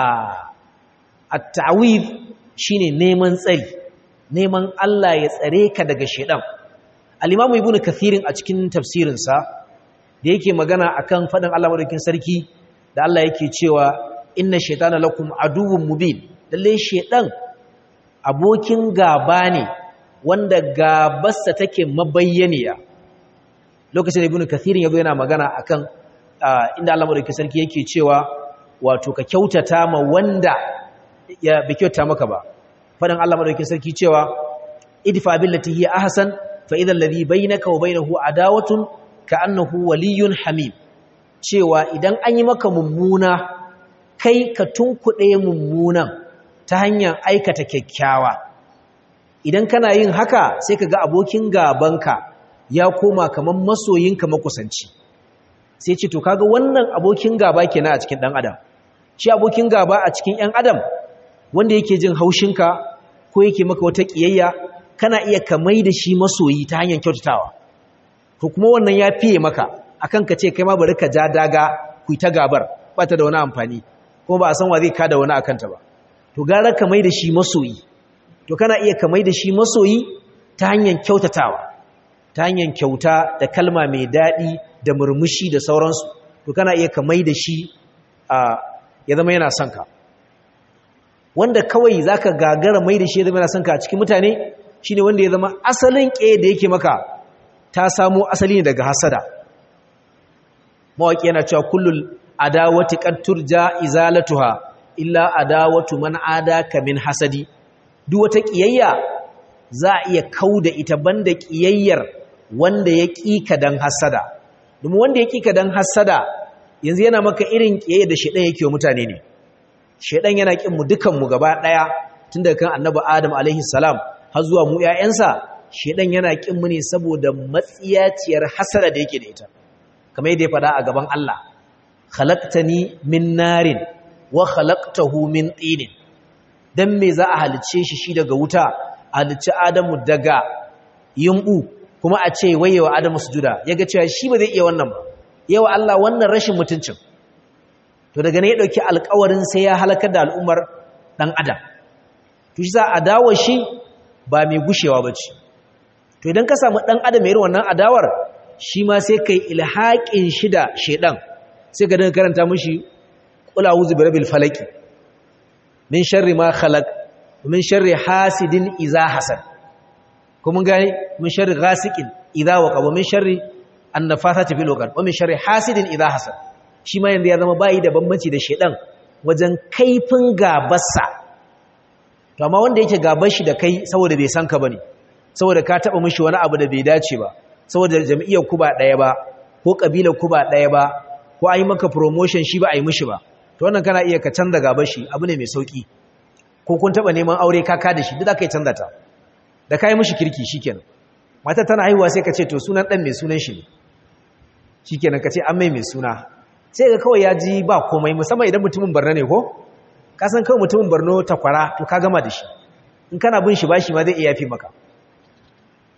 at-ta'wid shine neman tsari neman Allah ya tsare ka daga shedan al-imam ibnu kathirin a cikin tafsirin sa da yake magana akan fadin Allah madaukakin sarki da Allah yake cewa inna shaytana lakum aduwwun mubin lalle shedan abokin gaba ne wanda gabarsa take mabayyaniya lokacin da ibnu kathirin yazo yana magana akan inda Allah madaukakin sarki yake cewa wato ka kyautata ma wanda ya bi kyauta maka ba fadan Allah madaukakin sarki cewa idfa billati hiya ahsan fa idhal ladhi bainaka wa bainahu adawatun ka'annahu waliyyun hamim cewa idan an yi maka mummuna kai ka tunkuɗe mummunan ta hanyar aikata kyakkyawa idan kana yin haka sai ka ga abokin gabanka ya koma kamar masoyinka makusanci sai ce to kaga wannan abokin gaba kenan a cikin dan adam shi abokin gaba a cikin yan adam wanda yake jin haushinka ko yake maka wata kiyayya kana iya kamai da shi masoyi ta hanyar kyautatawa to kuma wannan ya fiye maka akan ka ce kai ma bari ka ja daga ku ta gabar ba ta da wani amfani kuma ba a san wa zai kada wani akan ta ba to gara kamai da shi masoyi to kana iya kamai da shi masoyi ta hanyar kyautatawa ta hanyar kyauta da kalma mai daɗi da murmushi da sauransu to kana iya kamai da shi a ya zama yana son ka wanda kawai zaka gagara mai da shi ya zama yana son ka a cikin mutane shine wanda ya zama asalin ƙe da yake maka ta samo asali ne daga hasada mawaƙi yana cewa kullul adawati qad turja izalatuha illa adawatu man adaka min hasadi duk wata ƙiyayya za a iya kauda ita banda ƙiyayyar wanda ya ƙika dan hasada domin wanda ya ƙika dan hasada yanzu yana maka irin ƙiyayya da shedan yake wa mutane ne shedan yana kin mu dukan mu gaba daya tun daga kan annabi adam alaihi salam har zuwa mu ƴaƴansa shedan yana kin mu ne saboda matsiyaciyar hasada da yake da ita kamar yadda ya faɗa a gaban Allah khalaqtani min narin wa khalaqtahu min tinin dan me za a halice shi shi daga wuta halicci adamu daga yumbu kuma a ce wayewa adamu sujuda yaga cewa shi ba zai iya wannan ba yawa Allah wannan rashin mutuncin to daga ne ya dauki alƙawarin sai ya halakar da al'ummar dan adam to shi za adawar shi ba mai gushewa bace to idan ka samu dan adam irin wannan adawar shi ma sai kai ilhaqin shi da shedan sai ka dinga karanta mishi qul a'udhu birabbil falaq min sharri ma khalaq min sharri hasidin idza hasad kuma gane min sharri ghasiqin idza waqa wa min sharri annafathati fil uqad wa min sharri hasidin idza hasad shi ma yanzu ya zama bayi da bambanci da shedan wajen kaifin gabarsa to amma wanda yake gabar shi da kai saboda bai san ka bane saboda ka taba mishi wani abu da bai dace ba saboda jami'ar ku ba daya ba ko kabilar ku ba daya ba ko ai maka promotion shi ba ai mishi ba to wannan kana iya ka canza gabar shi abu ne mai sauki ko kun taba neman aure ka ka da shi duk zaka yi canza ta da kai mishi kirki shikenan matar tana haihuwa sai ka ce to sunan dan mai sunan shi ne shikenan ka ce an mai mai suna sai ga kawai ya ji ba komai musamman idan mutumin barna ne ko ka san kawai mutumin barno takwara to ka gama da shi in kana bin shi bashi ma zai iya yafi maka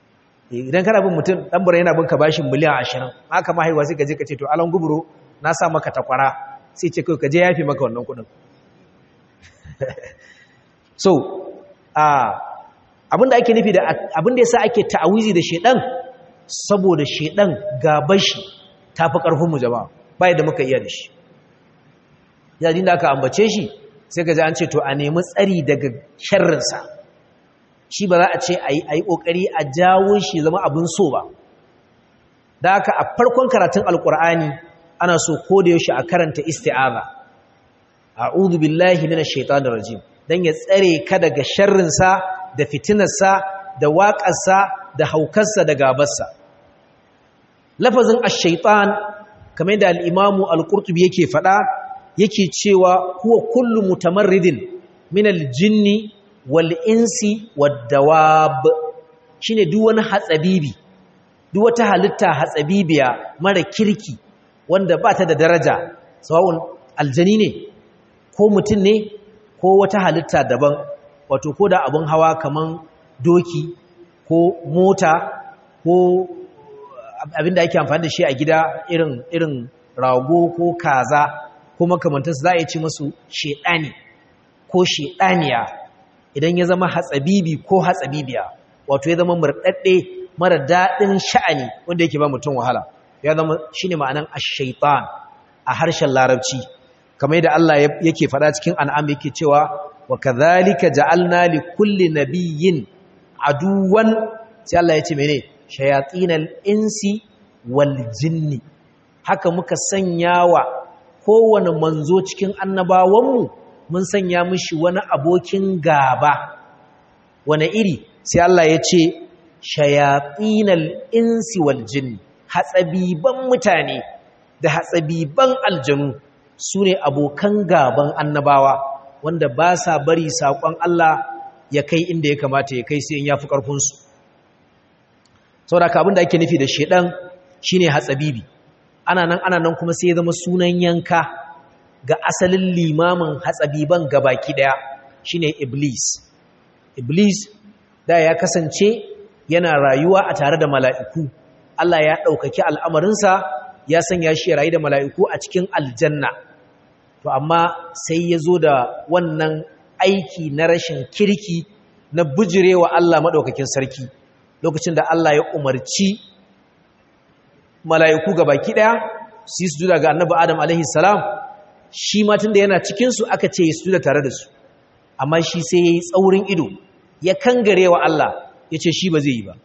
idan kana bin mutum dan bura yana bin ka bashin miliyan 20 haka ma haihuwa sai ka je ka ce to alan guburo na sa maka takwara sai ce kai ka je yafi maka wannan kudin so abinda ake nufi da abinda yasa ake ta'awizi da shedan saboda shedan gaban shi tafi karfin mu jama'a bai da muka iya da shi yayin da aka ambace shi sai ka ji an ce to a nemi tsari daga sharrin sa shi ba za a ce ayi ayi kokari a jawo shi zama abin so ba da haka a farkon karatun alqur'ani ana so ko da yaushe a karanta isti'aza a'udhu billahi minash shaitanir rajim dan ya tsare ka daga sharrin sa da fitinar sa da waƙar sa da haukar sa da gabar sa lafazin ash-shaytan kamar da al-imamu al-qurtubi yake fada yake cewa huwa kullu mutamarridin min al-jinni wal insi wad dawab shine duk wani hatsabibi duk wata halitta hatsabibiya mara kirki wanda ba ta da daraja sawa'un aljani ne ko mutum ne ko wata halitta daban wato ko da abin hawa kaman doki ko mota ko abinda ake amfani da shi a gida irin irin rago ko kaza ko makamantarsu za a yi ci masu shedani ko shedaniya idan ya zama hatsabibi ko hatsabibiya wato ya zama murɗaɗɗe mara daɗin sha'ani wanda yake ba mutum wahala ya zama shi ne ma'anan ashaitan a harshen larabci kamar yadda Allah yake faɗa cikin an'am yake cewa wa kadhalika ja'alna li kulli nabiyyin aduwan sai Allah ya ce mene shayatinal insi wal jinni haka muka sanya wa kowane manzo cikin annabawanmu mun sanya mishi wani abokin gaba wani iri sai Allah ya ce shayatinal insi wal jinni hatsabiban mutane da hatsabiban aljanu su ne abokan gaban annabawa wanda ba sa bari saƙon Allah ya kai inda ya kamata ya kai sai in ya fi ƙarfinsu sau da abin da ake nufi da shaidan shi ne hatsabibi ana nan ana nan kuma sai ya zama sunan yanka ga asalin limamin hatsabiban gabaki ɗaya shi ne iblis iblis da ya kasance yana rayuwa a tare da mala'iku Allah ya ɗaukaki al'amarinsa ya sanya shi rayu da mala'iku a cikin aljanna. To, amma sai ya zo da wannan aiki na rashin kirki na bujirewa Allah maɗaukakin sarki, lokacin da Allah ya umarci mala'iku ga baki ɗaya su yi sujuda ga annabi Adam alaihissalam, shi matan da yana cikinsu aka ce ya sujuda tare da su, amma shi sai ya yi tsaurin ido, ya kangare wa Allah, ya ce shi ba zai yi ba.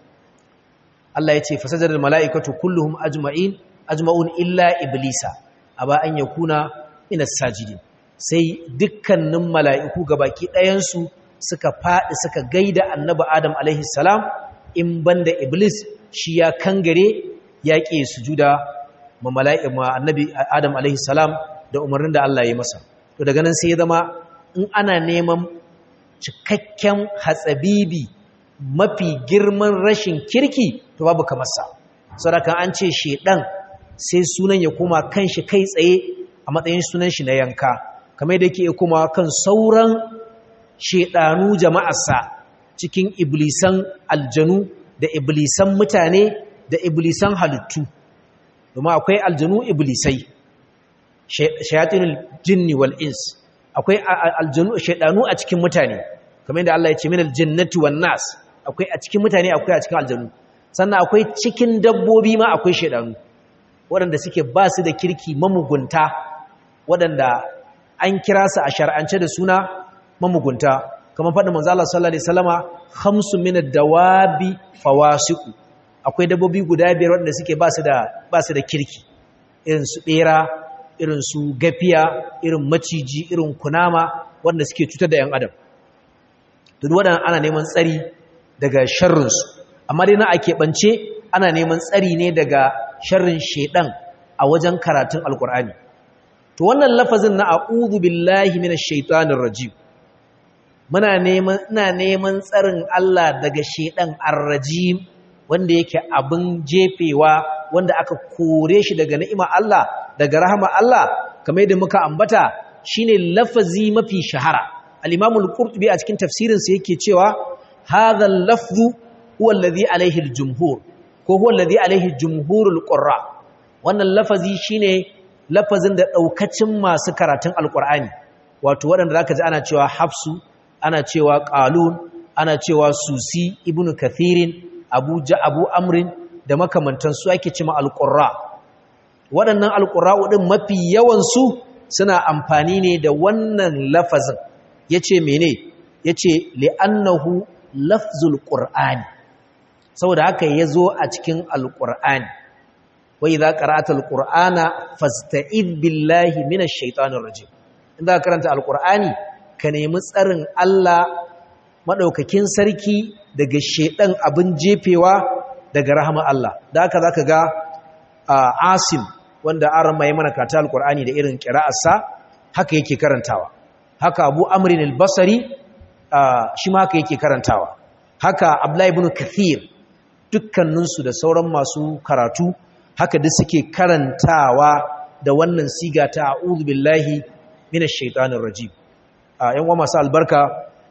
Allah ya ce fasajar mala'ikatu kulluhum ajma'in ajma'un illa iblisa aba an yakuna min as-sajidin sai dukkanin mala'iku gabaki ɗayansu suka faɗi suka gaida annabi Adam alaihi salam in banda iblis shi ya kangare ya ƙi sujuda ma mala'ika ma annabi Adam alaihi salam da umarnin da Allah ya masa to daga nan sai ya zama in ana neman cikakken hatsabibi mafi girman rashin kirki to babu kamar sa saboda an ce shedan sai sunan ya koma kan shi kai tsaye a matsayin sunan shi na yanka kamar da yake kuma kan sauran shedanu jama'arsa cikin iblisan aljanu da iblisan mutane da iblisan halittu domin akwai aljanu iblisai shayatinul jinni wal ins akwai aljanu shedanu a cikin mutane kamar da Allah ya ce minal jannati wan nas akwai a cikin mutane akwai a cikin aljanu sannan akwai cikin dabbobi ma akwai shedanu waɗanda suke ba su da kirki mamugunta waɗanda an kira su a shar'ance da suna mamugunta kamar faɗin manzo Allah sallallahu alaihi wasallama khamsu min ad-dawabi fawasiqu akwai dabbobi guda biyar waɗanda suke ba su da ba su da kirki irin su bera irin su gafiya irin maciji irin kunama waɗanda suke cutar da 'yan adam duk waɗannan ana neman tsari daga sharrinsu amma dai na a keɓance ana neman tsari ne daga sharrin shaiɗan a wajen karatun alkur'ani to wannan lafazin na a'udhu billahi minash shaitanir rajim muna neman ina neman tsarin Allah daga shaiɗan ar-rajim wanda yake abin jefewa wanda aka kore shi daga ni'ima Allah daga rahama Allah kamar yadda muka ambata shine lafazi mafi shahara al-Imam al-Qurtubi a cikin tafsirinsa yake cewa hadha al-lafzu huwa alladhi alaihi aljumhur ko huwa alladhi alaihi jumhurul qurra wannan lafazi shine lafazin da daukacin masu karatun alqur'ani wato waɗanda zaka ji ana cewa hafsu ana cewa qalun ana cewa susi ibnu kathirin abu ja abu amrin da makamantan su ake cewa alqurra waɗannan alqurra'u din mafi yawan su suna amfani ne da wannan lafazin yace mene yace li'annahu lafzul qur'ani saboda haka yazo a cikin alqur'ani wa idza qara'ata alqur'ana fasta'id billahi minash shaitanir rajim inda karanta alqur'ani ka nemi tsarin Allah madaukakin sarki daga shedan abin jefewa daga rahama Allah da haka zaka ga Asim wanda aran mai mana kata alqur'ani da irin qira'arsa haka yake karantawa haka Abu Amr al-Basri shi ma haka yake karantawa haka Abdullah ibn Kathir dukkaninsu da sauran masu karatu haka duk suke karantawa da wannan siga ta a'udhu billahi minash shaitanir rajim yan uwa masu albarka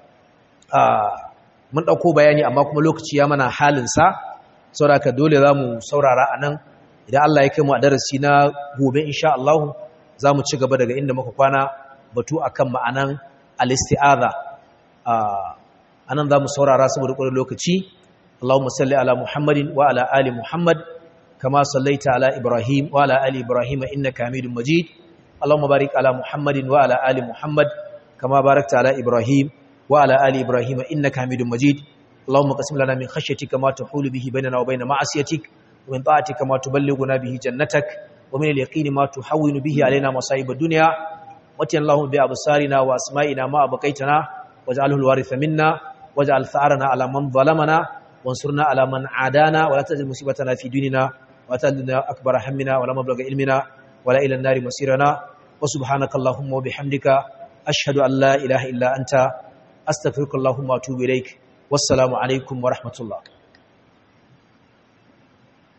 mun dauko bayani amma kuma lokaci ya mana halin sa saboda dole zamu saurara anan idan Allah ya kai mu a darasi na gobe insha Allah zamu ci gaba daga inda muka kwana batu akan ma'anan al-isti'adha anan zamu saurara saboda ƙwarar lokaci Allahumma salli ala Muhammadin wa ala ali Muhammad kama sallaita ala Ibrahim wa ala ali Ibrahim innaka Hamidum Majid Allahumma barik ala Muhammadin wa ala ali Muhammad kama barakta ala Ibrahim wa ala ali Ibrahim innaka Hamidum Majid Allahumma qasim lana min khashyatika ma tahulu bihi bainana wa bain ma'asiyatik wa min ta'atika ma tuballighuna bihi jannatak wa min al-yaqini ma tuhawwinu bihi alaina masa'ib ad-dunya واتي اللهم بأبصارنا وأسمائنا ما أبقيتنا واجعله الوارث منا واجعل ثأرنا على من ظلمنا وانصرنا على من عادانا ولا تجعل مصيبتنا في ديننا ولا تجعلنا أكبر همنا ولا مبلغ علمنا ولا إلى النار مصيرنا وسبحانك اللهم وبحمدك أشهد أن لا إله إلا أنت أستغفرك اللهم وأتوب إليك والسلام عليكم ورحمة الله